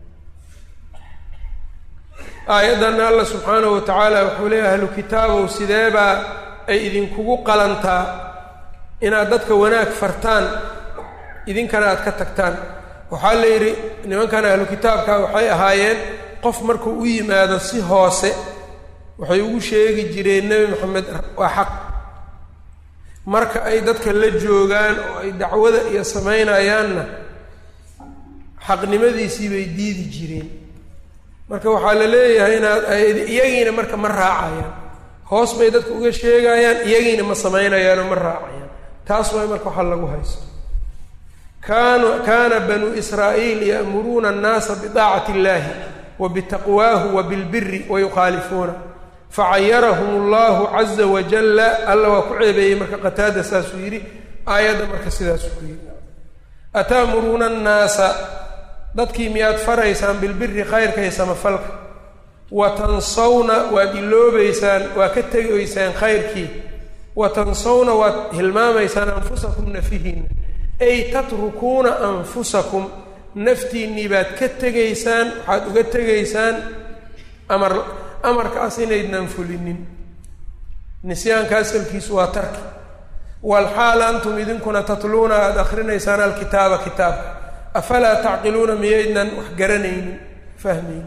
aayaddanna alla subxaanahu wa tacaala wuxuu leeyahay ahlu kitaabow sideebaa ay idinkugu qalantaa inaad dadka wanaag fartaan idinkana aad ka tagtaan waxaa la yidhi nimankan ahlu kitaabka waxay ahaayeen qof markuu u yimaado si hoose waxay ugu sheegi jireen nebi moxamed waa xaq marka ay dadka la joogaan oo ay dacwada iyo samaynayaanna xaqnimadiisii bay diidi jireen marka waxaa la leeyahay inaad iyagiina marka ma raacayaan hoos bay dadka uga sheegayaan iyagiina ma samaynayaanoo ma raacayaan taas waay marka waxaa lagu haysto kaanu kaana banuu israa'iil ya'muruuna annaasa bidaacati illaahi wa bitaqwaahu wa bilbiri wa yukhaalifuuna facayarahum allahu caza wajalla alla waa ku ceebeeyey marka qataada saasuu yidhi aayadda marka sidaasuu ku yidhi ata'muruuna annaasa dadkii miyaad faraysaan bilbiri khayrka iyo samafalka wa tansawna waad iloobeysaan waa ka tegaysaan khayrkii wa tansawna waad hilmaamaysaan anfusakum nafihiinna ay tatrukuuna anfusakum naftiinnii baad ka tegaysaan waxaad uga tegaysaan amar amarkaas inaydnan fulinin nisyaanka asalkiisu waa tarki walxaal antum idinkuna tatluuna aada akrinaysaan alkitaaba kitaabka afalaa tacqiluuna miyaydnan wax garanaynin fahmaynin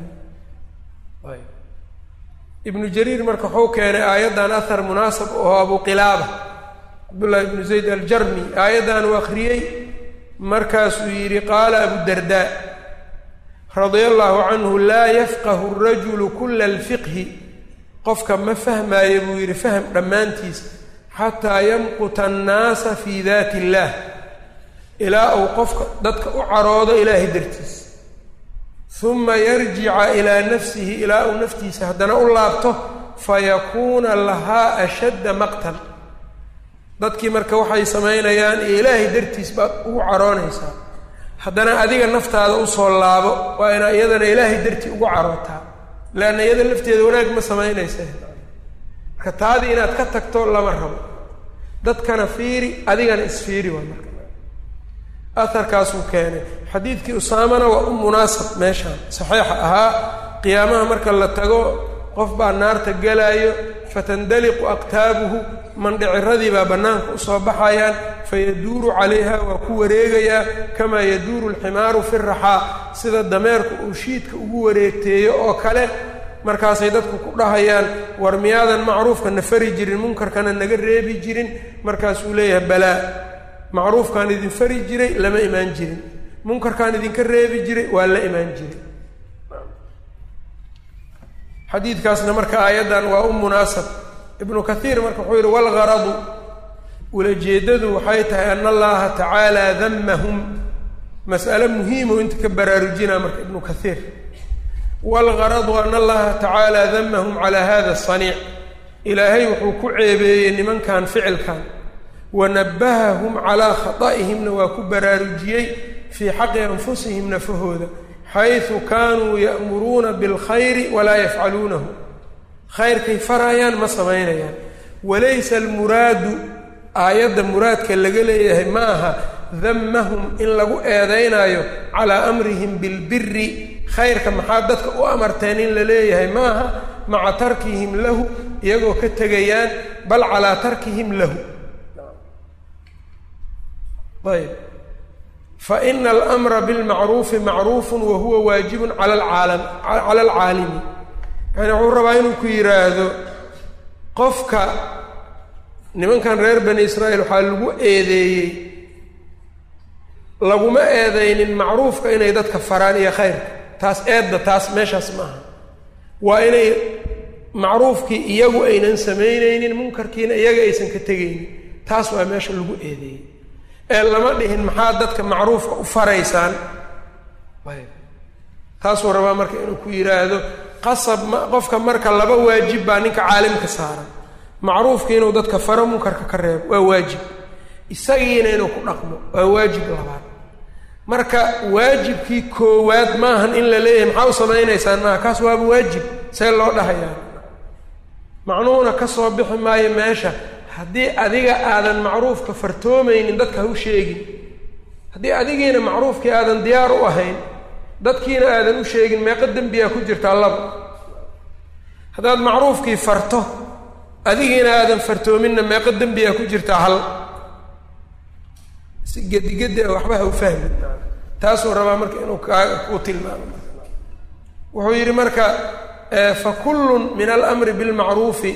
ibnu jariir marka wuxuu keenay aayaddan ahar munaasab oo abu qilaaba cabdullaahi ibnu zayd aljarmi aayaddan uu akhriyey markaasuu yidhi qaala abudardaa radia allahu canhu laa yafqahu rajulu kula alfiqhi qofka ma fahmaayo buu yidhi fahm dhammaantiis xataa yamquta annaasa fii daati illaah ilaa uu qofka dadka u caroodo ilaahay dartiis uma yarjica ilaa nafsihi ilaa uu naftiisa haddana u laabto fayakuuna lahaa ashadda maqtan dadkii marka waxay samaynayaan iyo ilaahay dartiis baad ugu caroonaysaa haddana adiga naftaada usoo laabo waa inaa iyadana ilaahay dartii ugu carootaa leanna iyada lafteeda wanaag ma samaynaysa marka taadii inaad ka tagto lama rabo dadkana fiiri adigana isfiiri waa marka aharkaasuu keenay xadiidkii usaamana waa u munaasab meeshaan saxiixa ahaa qiyaamaha marka la tago qof baa naarta gelaayo fatandaliqu aqtaabuhu mandhiciradii baa bannaanka usoo baxayaan fayaduuru calayha waa ku wareegayaa kamaa yaduuru alximaaru fi raxaa sida dameerku uu shiidka ugu wareegteeyo oo kale markaasay dadku ku dhahayaan war miyaadan macruufka na fari jirin munkarkana naga reebi jirin markaasuu leeyahay balaa macruufkaan idin fari jiray lama imaan jirin munkarkaan idinka reebi jiray waa la imaan jiray xadiidkaasna marka aayaddan waa u munaasab ibnu kathiir marka wuxuu yidhi walgaradu ulajeeddadu waxay tahay ana allaha tacaala damahum mas'ale muhiimo inta ka baraarujinaa marka ibnu kathiir waalgaradu an allaha tacaala damahum calaa hada asaniic ilaahay wuxuu ku ceebeeyey nimankan ficilkan wanabahahum calaa khata'ihimna waa ku baraarujiyey fii xaqi anfusihim nafahooda xaysu kaanuu ya'muruuna bilkhayri walaa yafcaluunahu khayrkay farayaan ma samaynayaan walaysa almuraadu aayadda muraadka laga leeyahay ma aha damahum in lagu eedaynaayo calaa amrihim bilbiri khayrka maxaa dadka u amarteen in la leeyahay ma aha maca tarkihim lahu iyagoo ka tegayaan bal calaa tarkihim lahu ayb faina almra bilmacruufi macruufun wa huwa waajibun cala alcaalam cala alcaalimi yani wuxuu rabaa inuu ku yidhaahdo qofka nimankan reer bani israa'iil waxaa lagu eedeeyey laguma eedaynin macruufka inay dadka faraan iyo khayrka taas eedda taas meeshaas maaha waa inay macruufkii iyagu aynan samaynaynin munkarkiina iyaga aysan ka tegaynin taas waa meesha lagu eedeeyey ee lama dhihin maxaa dadka macruufka u faraysaan taasuu rabaa marka inuu ku yidhaahdo qasab ma qofka marka laba waajib baa ninka caalimka saaran macruufki inuu dadka faro munkarka ka reebo waa waajib isagiina inuu ku dhaqmo waa waajib labaad marka waajibkii koowaad maahan in la leeyahay maxaa u samaynaysaan maaha kaas waaba waajib see loo dhahayaa macnuhuna ka soo bixi maayo meesha haddii adiga aadan macruufka fartoomaynin dadka ha u sheegin haddii adigiina macruufkii aadan diyaar u ahayn dadkiina aadan u sheegin meeqo dembiyaa ku jirtaa laba haddaad macruufkii farto adigiina aadan fartoominna meeqo dembiyaa ku jirtaa hal si gedigedi a waxba ha u fahmin taasuu rabaa marka inuu kaa ku tilmaamo wuxuu yidhi marka fa kullun min alamri bilmacruufi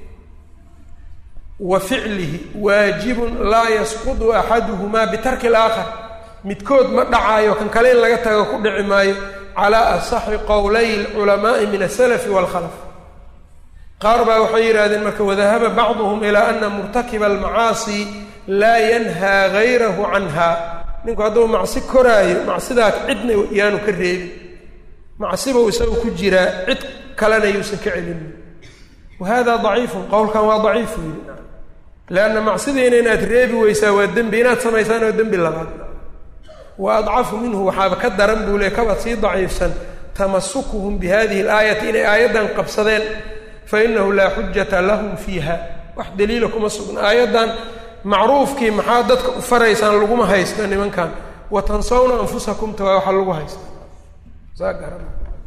wa ficlihi waajibun laa yasqudu axaduhumaa bitarki alaakhar midkood ma dhacaayo kan kale in laga tago ku dhici maayo calaa asaxi qowlay alculamaa'i min asalafi waalkhalaf qaar baa waxay yidhahdeen marka wadahaba bacduhum ilaa ana murtakiba almacaasi laa yanhaa gayrahu canha ninku hadduu macsi koraayo macsidaa cidna yaanu ka reebin macsibuu isagu ku jiraa cid kalena yuusan ka celinin wa hada daciifun qowlkan waa daciifu yidhi leanna macsidiina inaad reebi weysaa waa dembi inaad samaysaan waa dembi labaad wa adcafu minhu waxaaba ka daran buu le kabaad sii daciifsan tamasukuhum bi hadihi alaayati inay aayaddan qabsadeen fa inahu laa xujata lahum fiiha wax daliila kuma sugna aayaddan macruufkii maxaa dadka u faraysaan laguma haysto nimankan wa tansawna anfusakum ta waa waxa lagu haysta saa garan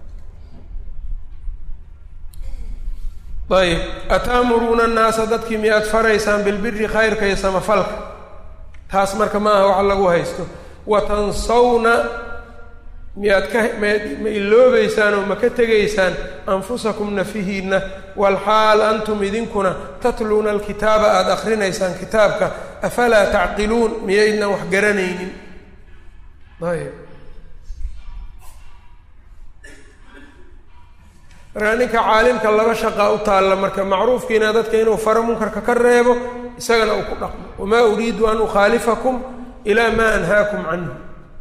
ayb ataamuruuna annaasa dadkii miyaad faraysaan bilbiri khayrka iyo samafalka taas marka maaha waxa lagu haysto wa tansawna miyaad ka ma iloobeysaan oo ma ka tegaysaan anfusakum nafihiinna walxaal antum idinkuna tatluuna alkitaaba aada akrinaysaan kitaabka afalaa tacqiluun miyaydnan wax garanaynin ayb markaa ninka caalimka laba shaqaa u taalla marka macruufkiina dadka inuu faro munkarka ka reebo isagana uu ku dhaqmo wamaa uriidu an ukhaalifakum ilaa maa anhaakum canhu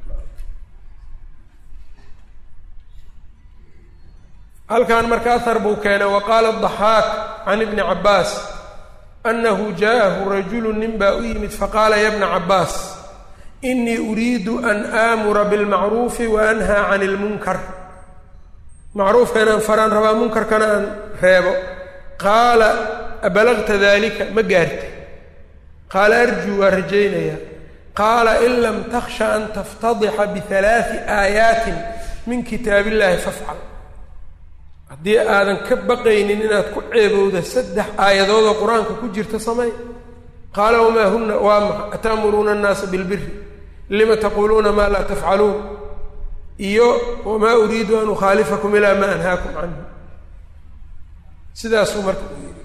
halkan marka ahar buu keenay wa qaala adaxaak can ibni cabbaas annahu jaa'ahu rajulu nin baa u yimid faqaala ya bna cabbaas inii uriidu an aamura bilmacruufi wa anhaa can ilmunkar macruufka inaan faraan rabaa munkarkana aan reebo qaala abalagta dalika ma gaarta qaala arjuu waa rajaynayaa qaala in lam takhsha an taftadixa bialaai aayaatin min kitaab illahi fafcal haddii aadan ka baqaynin inaad ku ceebowda saddex aayadoodoo qur-aanka ku jirta samay qaala wamaa huna waa maxa ataamuruuna annaasa bilbiri lima taquuluuna maa laa tafcaluun iyo wamaa uriidu an ukhaalifakum ilaa maa anhaakum canhu sidaasuu marka u yidhi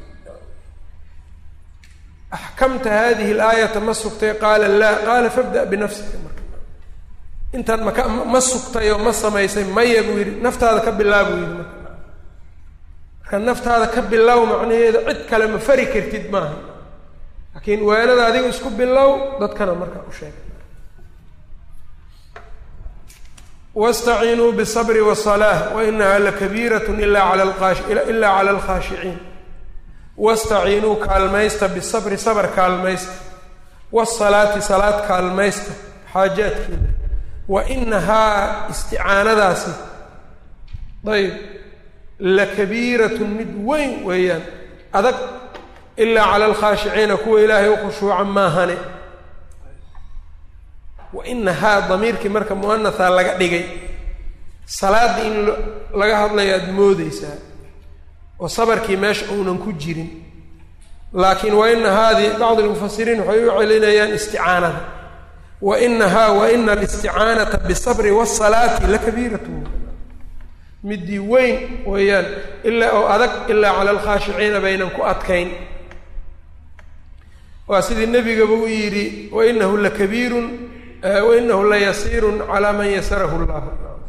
axkamta hadihi alaayata ma sugtay qaala laa qaala fabda' binafsika marka intaan maka ma sugtay oo ma samaysay maya buu yidhi naftaada ka bilaa buu yidhi marka marka naftaada ka bilow macnaheedu cid kale ma fari kartid maaha laakiin waanada adiga isku bilow dadkana markaa u sheeg wastaciinuu bisabri wasalaa wainaha lakabiirat ilaa cala alkhaashiciin wastaciinuu kaalmaysta bisabri sabr kaalmaysta wasalaati salaad kaalmaysta xaajaadkeeda wa inahaa isticaanadaasi ayb lakabiiratun mid weyn weeyaan adag ilaa cala alkhaashiciina kuwa ilaahay u khushuuca maahane wa inahaa damiirkii marka muanahaa laga dhigay salaadda in laga hadlayo aada moodeysaa oo sabarkii meesha uunan ku jirin laakiin wa ina haadii bacd lmufasiriin waxay u celinayaan isticaanada wa inahaa wa ina alisticaanata bisabri wasalaati lakabiiratu midii weyn weeyaan ilaa oo adag ilaa cala alkhaashiciina baynan ku adkayn waa sidii nebigaba u yidhi wainahu lakabiirun wainahu layasiirun calaa man yasarahu llah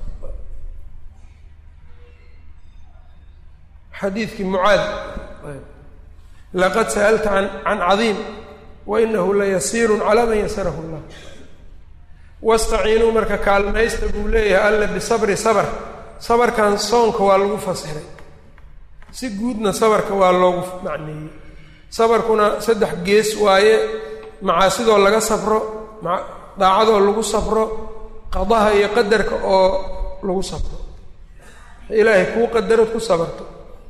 xadiidkii mucaad laqad sa'alta an can cadiim wainahu layasiirun calaa man yasarahu llah wastaciinuu marka kaalmaysta buu leeyahay alla bisabri sabr sabarkan soonka waa lagu fasiray si guudna sabarka waa loogu macneeyey sabarkuna saddex gees waaye macaasidoo laga safro daacadoo lagu safro qadaha iyo qadarka oo lagu safro ilaahay kuu qadarad ku sabarto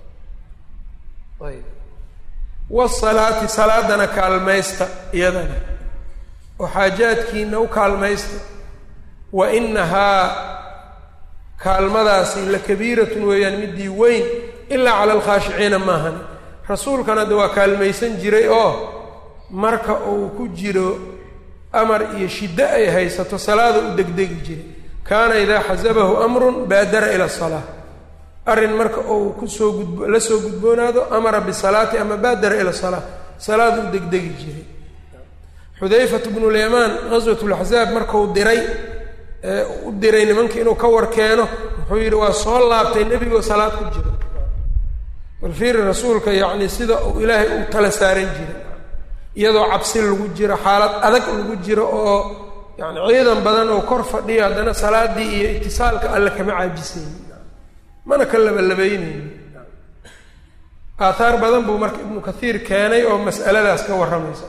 ayb wasalaati salaadana kaalmaysta iyadana oo xaajaadkiina u kaalmaysta wa inahaa kaalmadaasi lakabiiratun weeyaan midii weyn ilaa cala alkhaashiciina maahan rasuulkana de waa kaalmaysan jiray oo marka uu ku jiro amar iyo shiddo ay haysato salaada u degdegi jiray kaana idaa xasabahu amrun baadara ila asalaa arrin marka uu kusoo gudbo la soo gudboonaado amara bisalaati ama baadara ila salaa salaada u degdegi jiray xudayfatu bnulyamaan ghaswat laxzaab markuu diray u diray nimanka inuu ka war keeno wuxuu yidhi waa soo laabtay nebigoo salaad ku jiro balfiiri rasuulka yacni sida uu ilaahay u tala saaran jiray iyadoo cabsi lagu jiro xaalad adag lagu jiro oo yani ciidan badan oo kor fadhiyo haddana salaadii iyo itisaalka alle kama caajisaynin mana ka labalabaynaynin aathaar badan buu marka ibnu kathiir keenay oo mas'aladaas ka warramaysa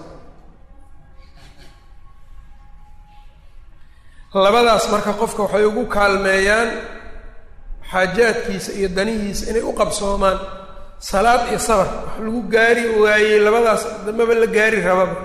labadaas marka qofka waxay ugu kaalmeeyaan xaajaadkiisa iyo danihiisa inay u qabsoomaan salaad iyo sabar wax lagu gaari waayey labadaas damaba la gaari rababa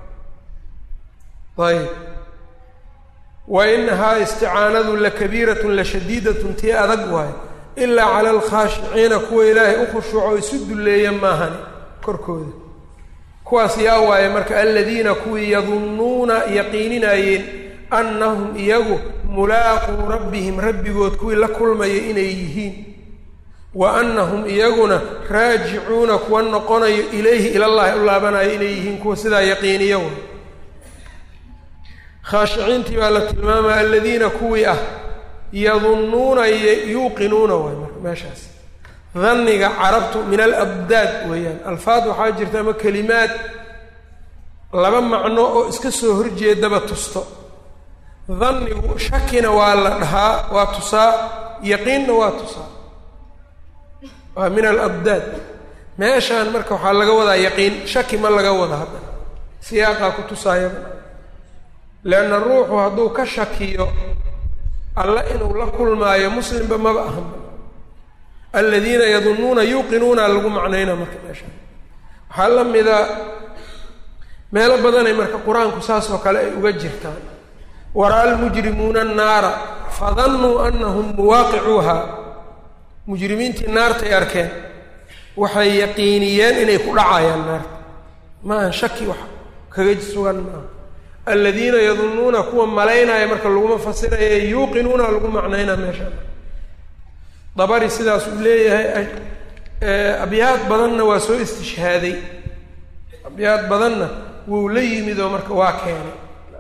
ayb wa inahaa isticaanadu lakabiiratun lashadiidatun tii adag waayo ilaa cala alkhaashiciina kuwa ilaahay u khushuuco isu dulleeya maahani korkooda kuwaas yaa waaye marka aladiina kuwii yadunnuuna yaqiininayeen annahum iyagu mulaaquu rabbihim rabbigood kuwii la kulmaya inay yihiin wa annahum iyaguna raajicuuna kuwa noqonayo ilayhi ilallahi u laabanayo inay yihiin kuwa sidaa yaqiiniya way khaashiciintii baa la tilmaamaya aladiina kuwii ah yadunnuuna yuuqinuuna waay marka meeshaas danniga carabtu min alabdaad weeyaan alfaad waxaa jirta ama kelimaad laba macno oo iska soo horjeedaba tusto dannigu shakina waa la dhahaa waa tusaa yaqiinna waa tusaa waa min alabdaad meeshaan marka waxaa laga wadaa yaqiin shaki ma laga wada hadda siyaaqaa ku tusaayaba leanna ruuxu hadduu ka shakiyo alle inuu la kulmaayo muslimba maba ahanba aladiina yadunnuuna yuuqinuuna lagu macnaynaa marka meeshaan waxaa la mida meelo badanay marka qur-aanku saas oo kale ay uga jirtaan wara-a almujrimuuna annaara fadannuu annahum muwaaqicuuha mujrimiintii naartay arkeen waxay yaqiiniyeen inay ku dhacayaan naarta maaha shaki wax kaga sugan maaha aladiina yadunnuuna kuwa malaynaya marka laguma fasiraya yuuqinuuna lagu macnaynaa meesha dabari sidaas uu leeyahay abyaad badanna waa soo istishhaaday abyaad badanna wuu la yimid oo marka waa keenay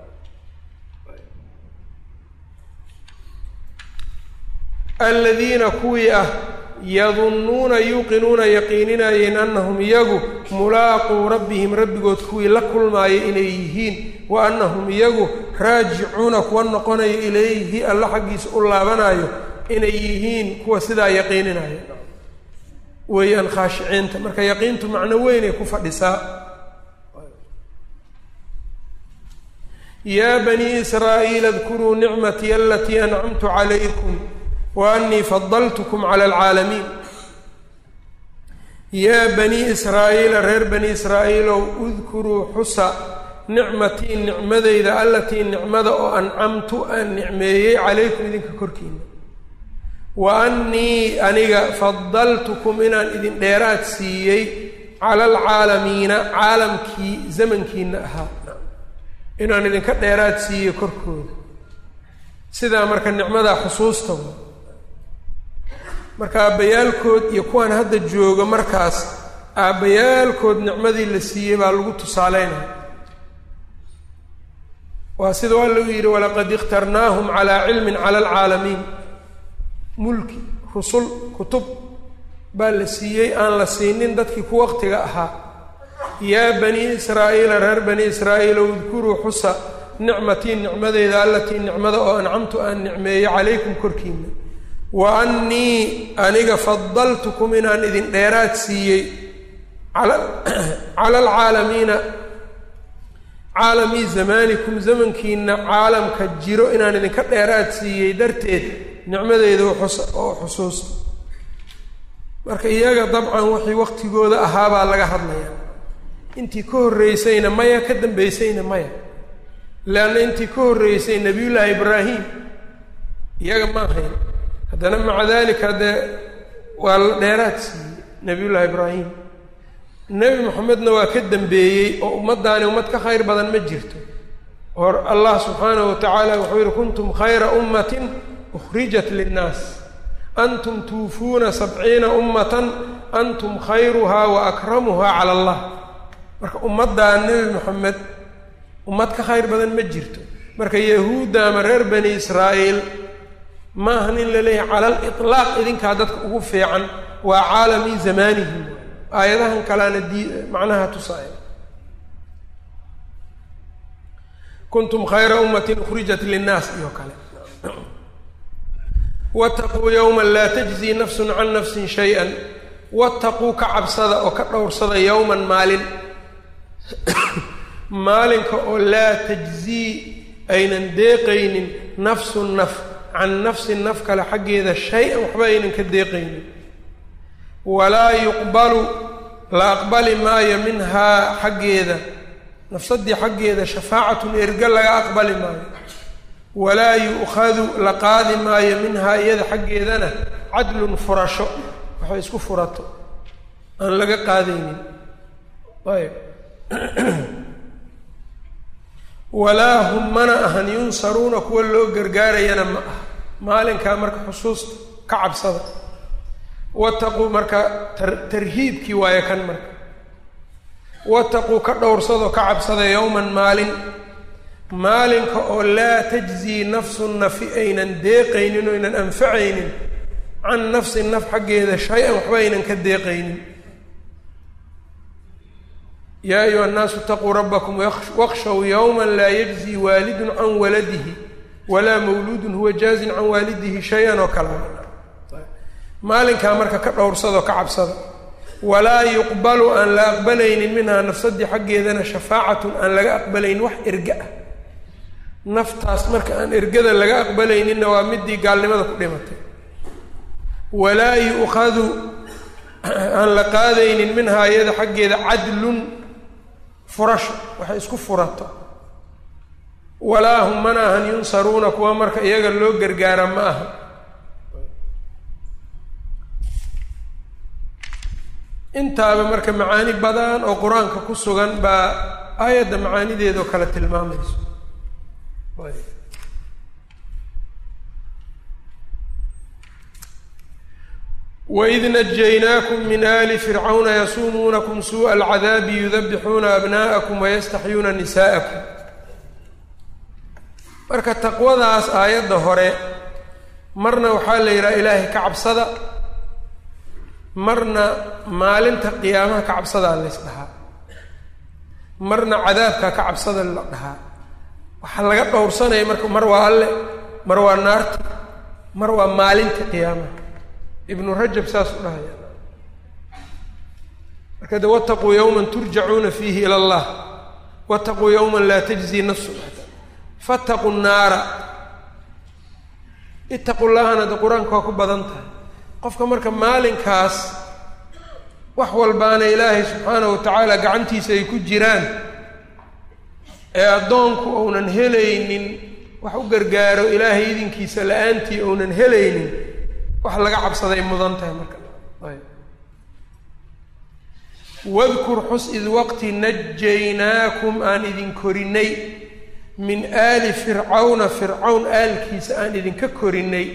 aladiina kuwii ah yadunnuuna yuuqinuuna yaqiininayeen annahum iyagu mulaaquu rabbihim rabbigood kuwii la kulmaaya inay yihiin wa annahum iyagu raajicuuna kuwa noqonaya ilayhi alla xaggiisa u laabanayo inay yihiin kuwa sidaa yaqiininaya weeyaan khaashiciinta marka yaqiintu macno weynay ku fadhisaa yaa banii israa'iila adkuruu nicmatii alatii ancamtu calaykum wa annii fadaltukum cala alcaalamiin yaa banii israa'iila reer bani israa'iilow udkuruu xusa nicmatii nicmadeyda allatii nicmada oo ancamtu aan nicmeeyey calaykum idinka korkiina wa annii aniga fadaltukum inaan idin dheeraad siiyey cala alcaalamiina caalamkii zamankiina ahaa inaan idinka dheeraad siiyey korkooda sidaa marka nicmadaa xusuusta wa marka aabbayaalkood iyo kuwaan hadda jooga markaas aabbayaalkood nicmadii la siiyey baa lagu tusaaleynaya waa sidau alla u yidhi walaqad ikhtarnaahum calaa cilmin cala alcaalamiin mulki rusul kutub baa la siiyey aan la siinin dadkii ku waqtiga ahaa yaa banii israa'iila reer bani israa'iilow udkuruu xusa nicmatii nicmadeyda allatii nicmada oo ancamtu aan nicmeeyey calaykum korkiina wa annii aniga fadaltukum inaan idin dheeraad siiyey cala alcaalamiina caalamii zamaanikum zamankiina caalamka jiro inaan idinka dheeraad siiyey darteed nicmadeyda oo xusuusta marka iyaga dabcan wixii waqtigooda ahaabaa laga hadlaya intii ka horreysayna maya ka dambeysayna maya leanna intii ka horreysay nebiyullaahi ibraahim iyaga ma ahayn haddana maca dalika dee waa la dheeraad siiyey nebiyullaahi ibraahim nebi moxamedna waa ka dambeeyey oo ummaddaani ummad ka khayr badan ma jirto or allah subxaanahu wa tacaala wuxuu yihi kuntum khayra ummatin ukhrijat linnaas antum tuufuuna sabciina ummatan antum khayruhaa wa akramuhaa cala allah marka ummaddaa nebi moxamed ummad ka khayr badan ma jirto marka yahuudda ama reer bani israa'iil ma ahan in la leeyahay cala aliطlaaq idinkaa dadka ugu fiican waa caalamii zamaanihim aayadahan kaleana dii macnaha tusaaya kuntum khayra ummatin ukhrijat linnaas iyo kale waataquu yowma laa tajzii nafsun can nafsin shay-an waataquu ka cabsada oo ka dhowrsada yowman maalin maalinka oo laa tajzii aynan deeqaynin nafsun naf can nafsin naf kale xaggeeda shay-an waxba aynan ka deeqaynin walaa yuqbalu la aqbali maayo minhaa xaggeeda nafsaddii xaggeeda shafaacatun erga laga aqbali maayo walaa yu'khadu la qaadi maayo minhaa iyada xaggeedana cadlun furasho waxay isku furato aan laga qaadaynin ayb walaa hum mana ahan yunsaruuna kuwa loo gargaarayana ma aha maalinkaa marka xusuusta ka cabsada wataquu marka tarhiibkii waayo kan marka wataquu ka dhowrsadoo ka cabsada yowman maalin maalinka oo laa tajzii nafsun nafi aynan deeqaynin oo aynan anfacaynin can nafsin naf xaggeeda shay-an waxba aynan ka deeqaynin yaa ayuha annaasu itaquu rabbakum wakhshow yowma laa yajzii waalidun can waladihi walaa mawluudun huwa jaazin can waalidihi shay-an oo kale maalinkaa marka ka dhowrsadoo ka cabsada walaa yuqbalu aan la aqbalaynin minhaa nafsadii xaggeedana shafaacatun aan laga aqbalaynin wax erga ah naftaas marka aan ergada laga aqbalayninna waa midii gaalnimada ku dhimatay walaa yu'khadu aan la qaadaynin minhaa iyada xaggeeda cadlun furasho waxay isku furato walaa hum mana ahan yunsaruuna kuwa marka iyaga loo gargaara ma aha intaaba marka macaani badan oo qur-aanka ku sugan baa aayadda macaanideedoo kale tilmaamayso waid najaynaakum min ali fircawna yasuumuunakum suuءa alcadaabi yudabixuuna abna'akum wayastaxyuuna nisaa'akum marka taqwadaas aayadda hore marna waxaa la yidhaha ilaahay ka cabsada marna maalinta qiyaamaha ka cabsadaa lays dhahaa marna cadaabkaa ka cabsada la dhahaa waxaa laga dhowrsanaya marka mar waa alle mar waa naarta mar waa maalinta qiyaamaha ibnu rajab saas u dhahaya marka de wataquu yowman turjacuuna fiihi ila allah wataquu yowman laa tajzi nafsu fataquu naara itaqu llahana de qur-aanka waa ku badan tahay qofka marka maalinkaas wax walbaana ilaahay subxaanahu wa tacaala gacantiisa ay ku jiraan ee addoonku uunan helaynin wax u gargaaro ilaahay idinkiisa la-aantii uunan helaynin wax laga cabsaday mudan tahay marka ayb wadkur xus id waqti najaynaakum aan idin korinay min aali fircawna fircawn aalkiisa aan idinka korinay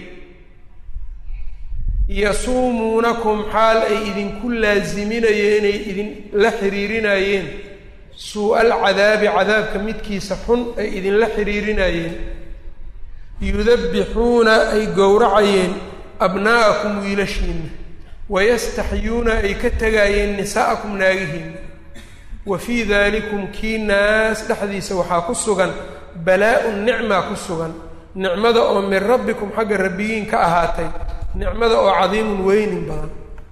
yasuumuunakum xaal ay idinku laasiminayeen ay idin la xiriirinayeen suu-al cadaabi cadaabka midkiisa xun ay idinla xiriirinayeen yudabbixuuna ay gowracayeen abnaa'akum wiilashiinna wayastaxyuuna ay ka tegaayeen nisaa'akum naagihiinna wa fii daalikum kii naas dhexdiisa waxaa ku sugan balaa-un nicmaa ku sugan nicmada oo min rabbikum xagga rabbigiin ka ahaatay nicmada oo cadiimun weynin badan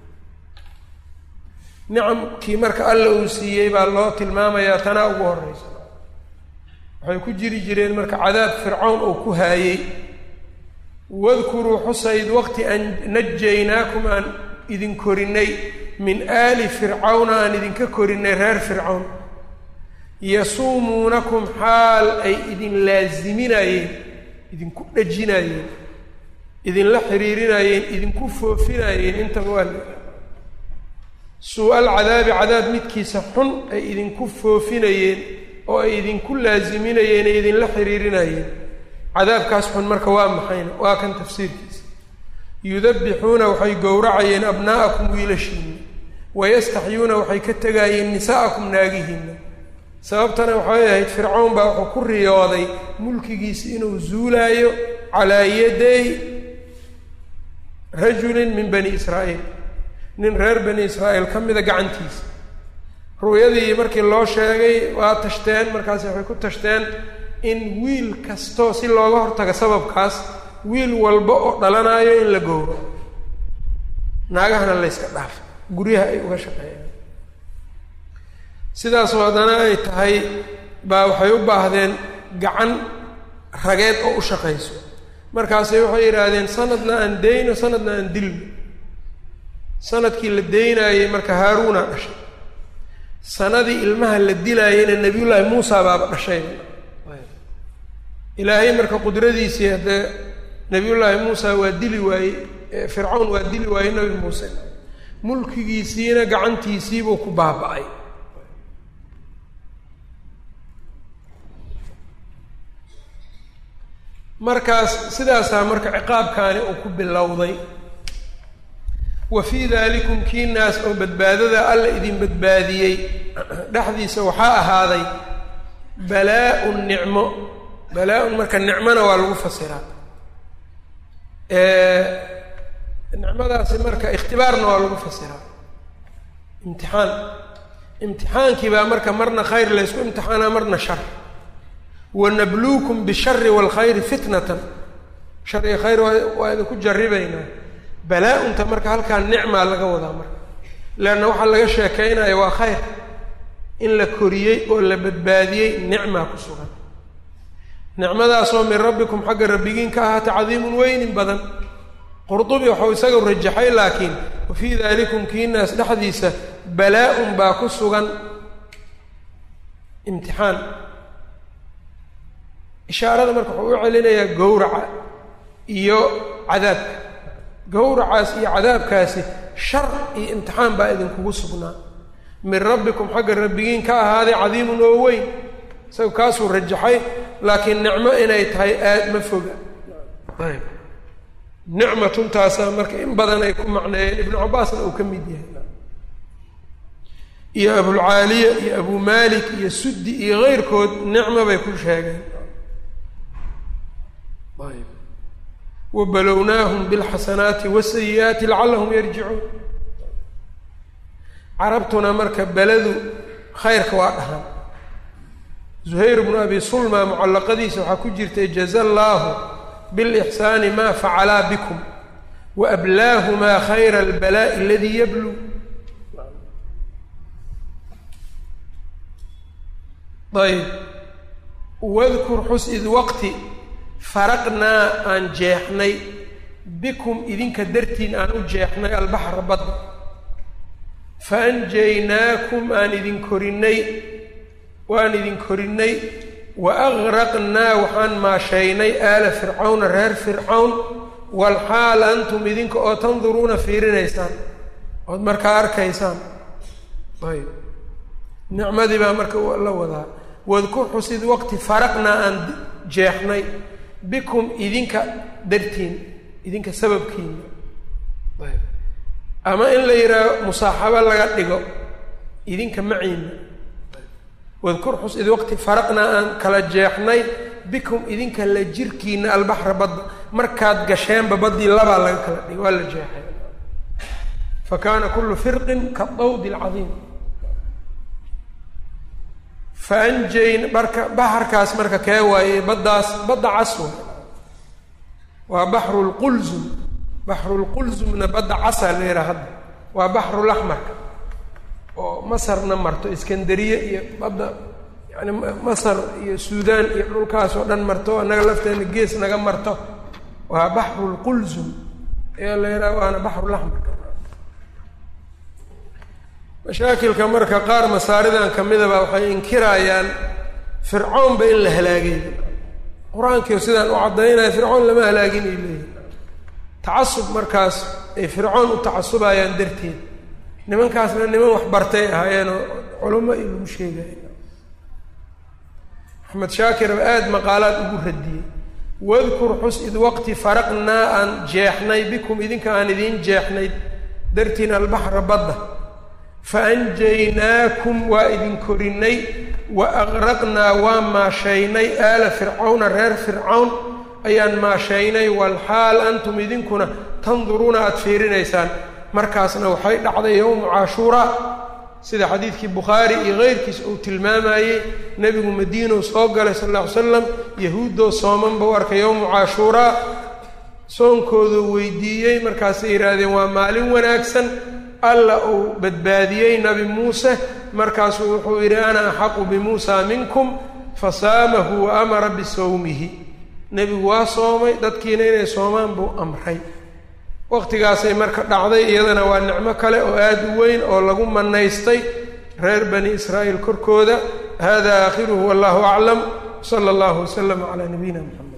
nicamkii marka alla uu siiyey baa loo tilmaamayaa tanaa ugu horreysa waxay ku jiri jireen marka cadaab fircawn uu ku haayey wadkuruu xusayd waqti an najaynaakum aan idin korinay min aali fircawna aan idinka korinay reer fircawn yasuumuunakum xaal ay idin laasiminayeen idinku dhajinayeen idinla xiriirinayeen idinku foofinayeen intaba waa suu-al cadaabi cadaab midkiisa xun ay idinku foofinayeen oo ay idinku laasiminayeen ay idinla xiriirinayeen cadaabkaas xun marka waa maxayna waa kan tafsiirkiisa yudabbixuuna waxay gowracayeen abnaa'akum wiilashiinna wayastaxyuuna waxay ka tegaayeen nisaa'akum naagihiinna sababtana waxay ahayd fircawn baa wuxuu ku riyooday mulkigiisa inuu zuulaayo calaa yaday rajulin min bani israa'iil nin reer bani israa'iil ka mida gacantiisa ru'yadii markii loo sheegay waa tashteen markaasi waxay ku tashteen in wiil kastoo si looga hortago sababkaas wiil walba oo dhalanayo in la gowro naagahana layska dhaaf guryaha ay uga shaqeeyaan sidaasoo haddana ay tahay baa waxay u baahdeen gacan rageed oo u shaqayso markaasay waxay yidhaahdeen sanadna aan deyno sanadna aan dilno sanadkii la deynaayey marka haaruuna dhashay sanadii ilmaha la dilaayeyna nebiyullaahi muusa baaba dhashay ilaahay marka qudradiisii haddee nebiyullaahi muusa waa dili waayey fircawn waa dili waayey nebi muuse mulkigiisiina gacantiisiibuu ku baaba-ay markaas sidaasaa marka ciqaabkaani uu ku bilowday wa fii daalikum kii naas oo badbaadada alla idin badbaadiyey dhexdiisa waxaa ahaaday balaa-un nicmo balaa-un marka nicmona waa lagu fasiraa nicmadaasi marka ikhtibaarna waa lagu fasiraa imtixaan imtixaankii baa marka marna khayr laysku imtixaanaa marna shar wanabluukum bishari waalkhayri fitnatan shar iyo khayr waa waa idinku jarribaynaa balaa-unta marka halkaa nicmaa laga wadaa marka leanna waxaa laga sheekaynaya waa khayr in la koriyey oo la badbaadiyey nicmaa ku sugan nicmadaasoo min rabbikum xagga rabbigiin ka ahaata cadiimun weynin badan qurdubi waxau isaga rajaxay laakiin wa fii daalikum kiinaas dhexdiisa balaa-un baa ku sugan imtixaan ishaarada marka wuxuu u celinayaa gowraca iyo cadaabka gowracaas iyo cadaabkaasi shar iyo imtixaan baa idinkugu sugnaa min rabbikum xagga rabbigiin ka ahaaday cadiimun oo weyn isaga kaasuu rajaxay laakiin nicmo inay tahay aad ma foga ayb nicmatuntaasaa marka in badan ay ku macneeyeen ibnu cabbaasna uu ka mid yahay iyo abulcaaliya iyo abu malik iyo suddi iyo keyrkood nicmo bay ku sheegeen wabalownaahum bilxasanaati wasayi-aati lacallahum yarjicuun carabtuna marka beladu khayrka waa dhahan zuhayr bnu abi sulma mucallaqadiisa waxaa ku jirtay jaza allaahu bilixsaani maa facalaa bikum wa ablaahumaa khayra albalaa'i aladii yabluu ayb wadkur xus id waqti faraqnaa aan jeexnay bikum idinka dartiin aan u jeexnay albaxra badda fa anjaynaakum aan idin korinnay waan idin korinnay wa agraqnaa waxaan maashaynay aala fircawna reer fircawn walxaal antum idinka oo tanduruuna fiirinaysaan ood markaa arkaysaan ayb nicmadii baa marka la wadaa wadkur xusid waqti faraqnaa aan jeexnay bikum idinka dartiin idinka sababkiina ayb ama in la yidhaaho musaaxabo laga dhigo idinka maciina wadkur xus id waqti faraqnaa aan kala jeexnay bikum idinka la jirkiina albaxra badda markaad gasheenba baddii labaa laga kala dhigo waa la jeexay fa kaana kullu firqin kadawdi alcadiim fa anjayn marka baxarkaas marka kee waaye baddaas badda caswa waa baxru lqulzum baxru lqulzumna badda casa la yidhaha hadda waa baxrulaxmarka oo masarna marto iskandariye iyo badda yani masar iyo suudaan iyo dhulkaas oo dhan marto annaga lafteena gees naga marto waa baxru lqulzum ayaa la yidhaha waana baxrulaxmarka mashaakilka marka qaar masaaridan kamidaba waxay inkirayaan fircoonba in la halaagay qur-aankiio sidaan u caddaynaya fircoon lama halaagin ay leeyihin tacasub markaas ay fircoon u tacasubayaan darteed nimankaasna niman wax bartay ahaayeenoo culamo iyo lagu sheegaya axmed shaakir ba aada maqaalaad ugu radiyey wadkur xus id waqti faraqnaa aan jeexnay bikum idinka aan idiin jeexnay dartiin albaxra badda fa anjaynaakum waa idin korinnay wa aqraqnaa waa maashaynay aala fircawna reer fircawn ayaan maashaynay walxaal antum idinkuna tanduruuna aada fiirinaysaan markaasna waxay dhacday yowmu cashuuraa sida xadiidkii bukhaari iyo keyrkiis uu tilmaamayey nebigu madiinow soo galay sal alla ly slam yahuuddoo soomanba u arkay yowmu cashuuraa soonkooduu weydiiyey markaasay yidhaahdeen waa maalin wanaagsan alla uu badbaadiyey nabi muuse markaasuu wuxuu yidhi ana axaqu bimuusa minkum fasaamahu wa amara bisawmihi nebigu waa soomay dadkiina inay soomaan buu amray waqtigaasay marka dhacday iyadana waa nicmo kale oo aada u weyn oo lagu manaystay reer bani israa'iil korkooda hada aakhiruhu wallahu aclam sala allahu waslama calaa nabiyina mxamed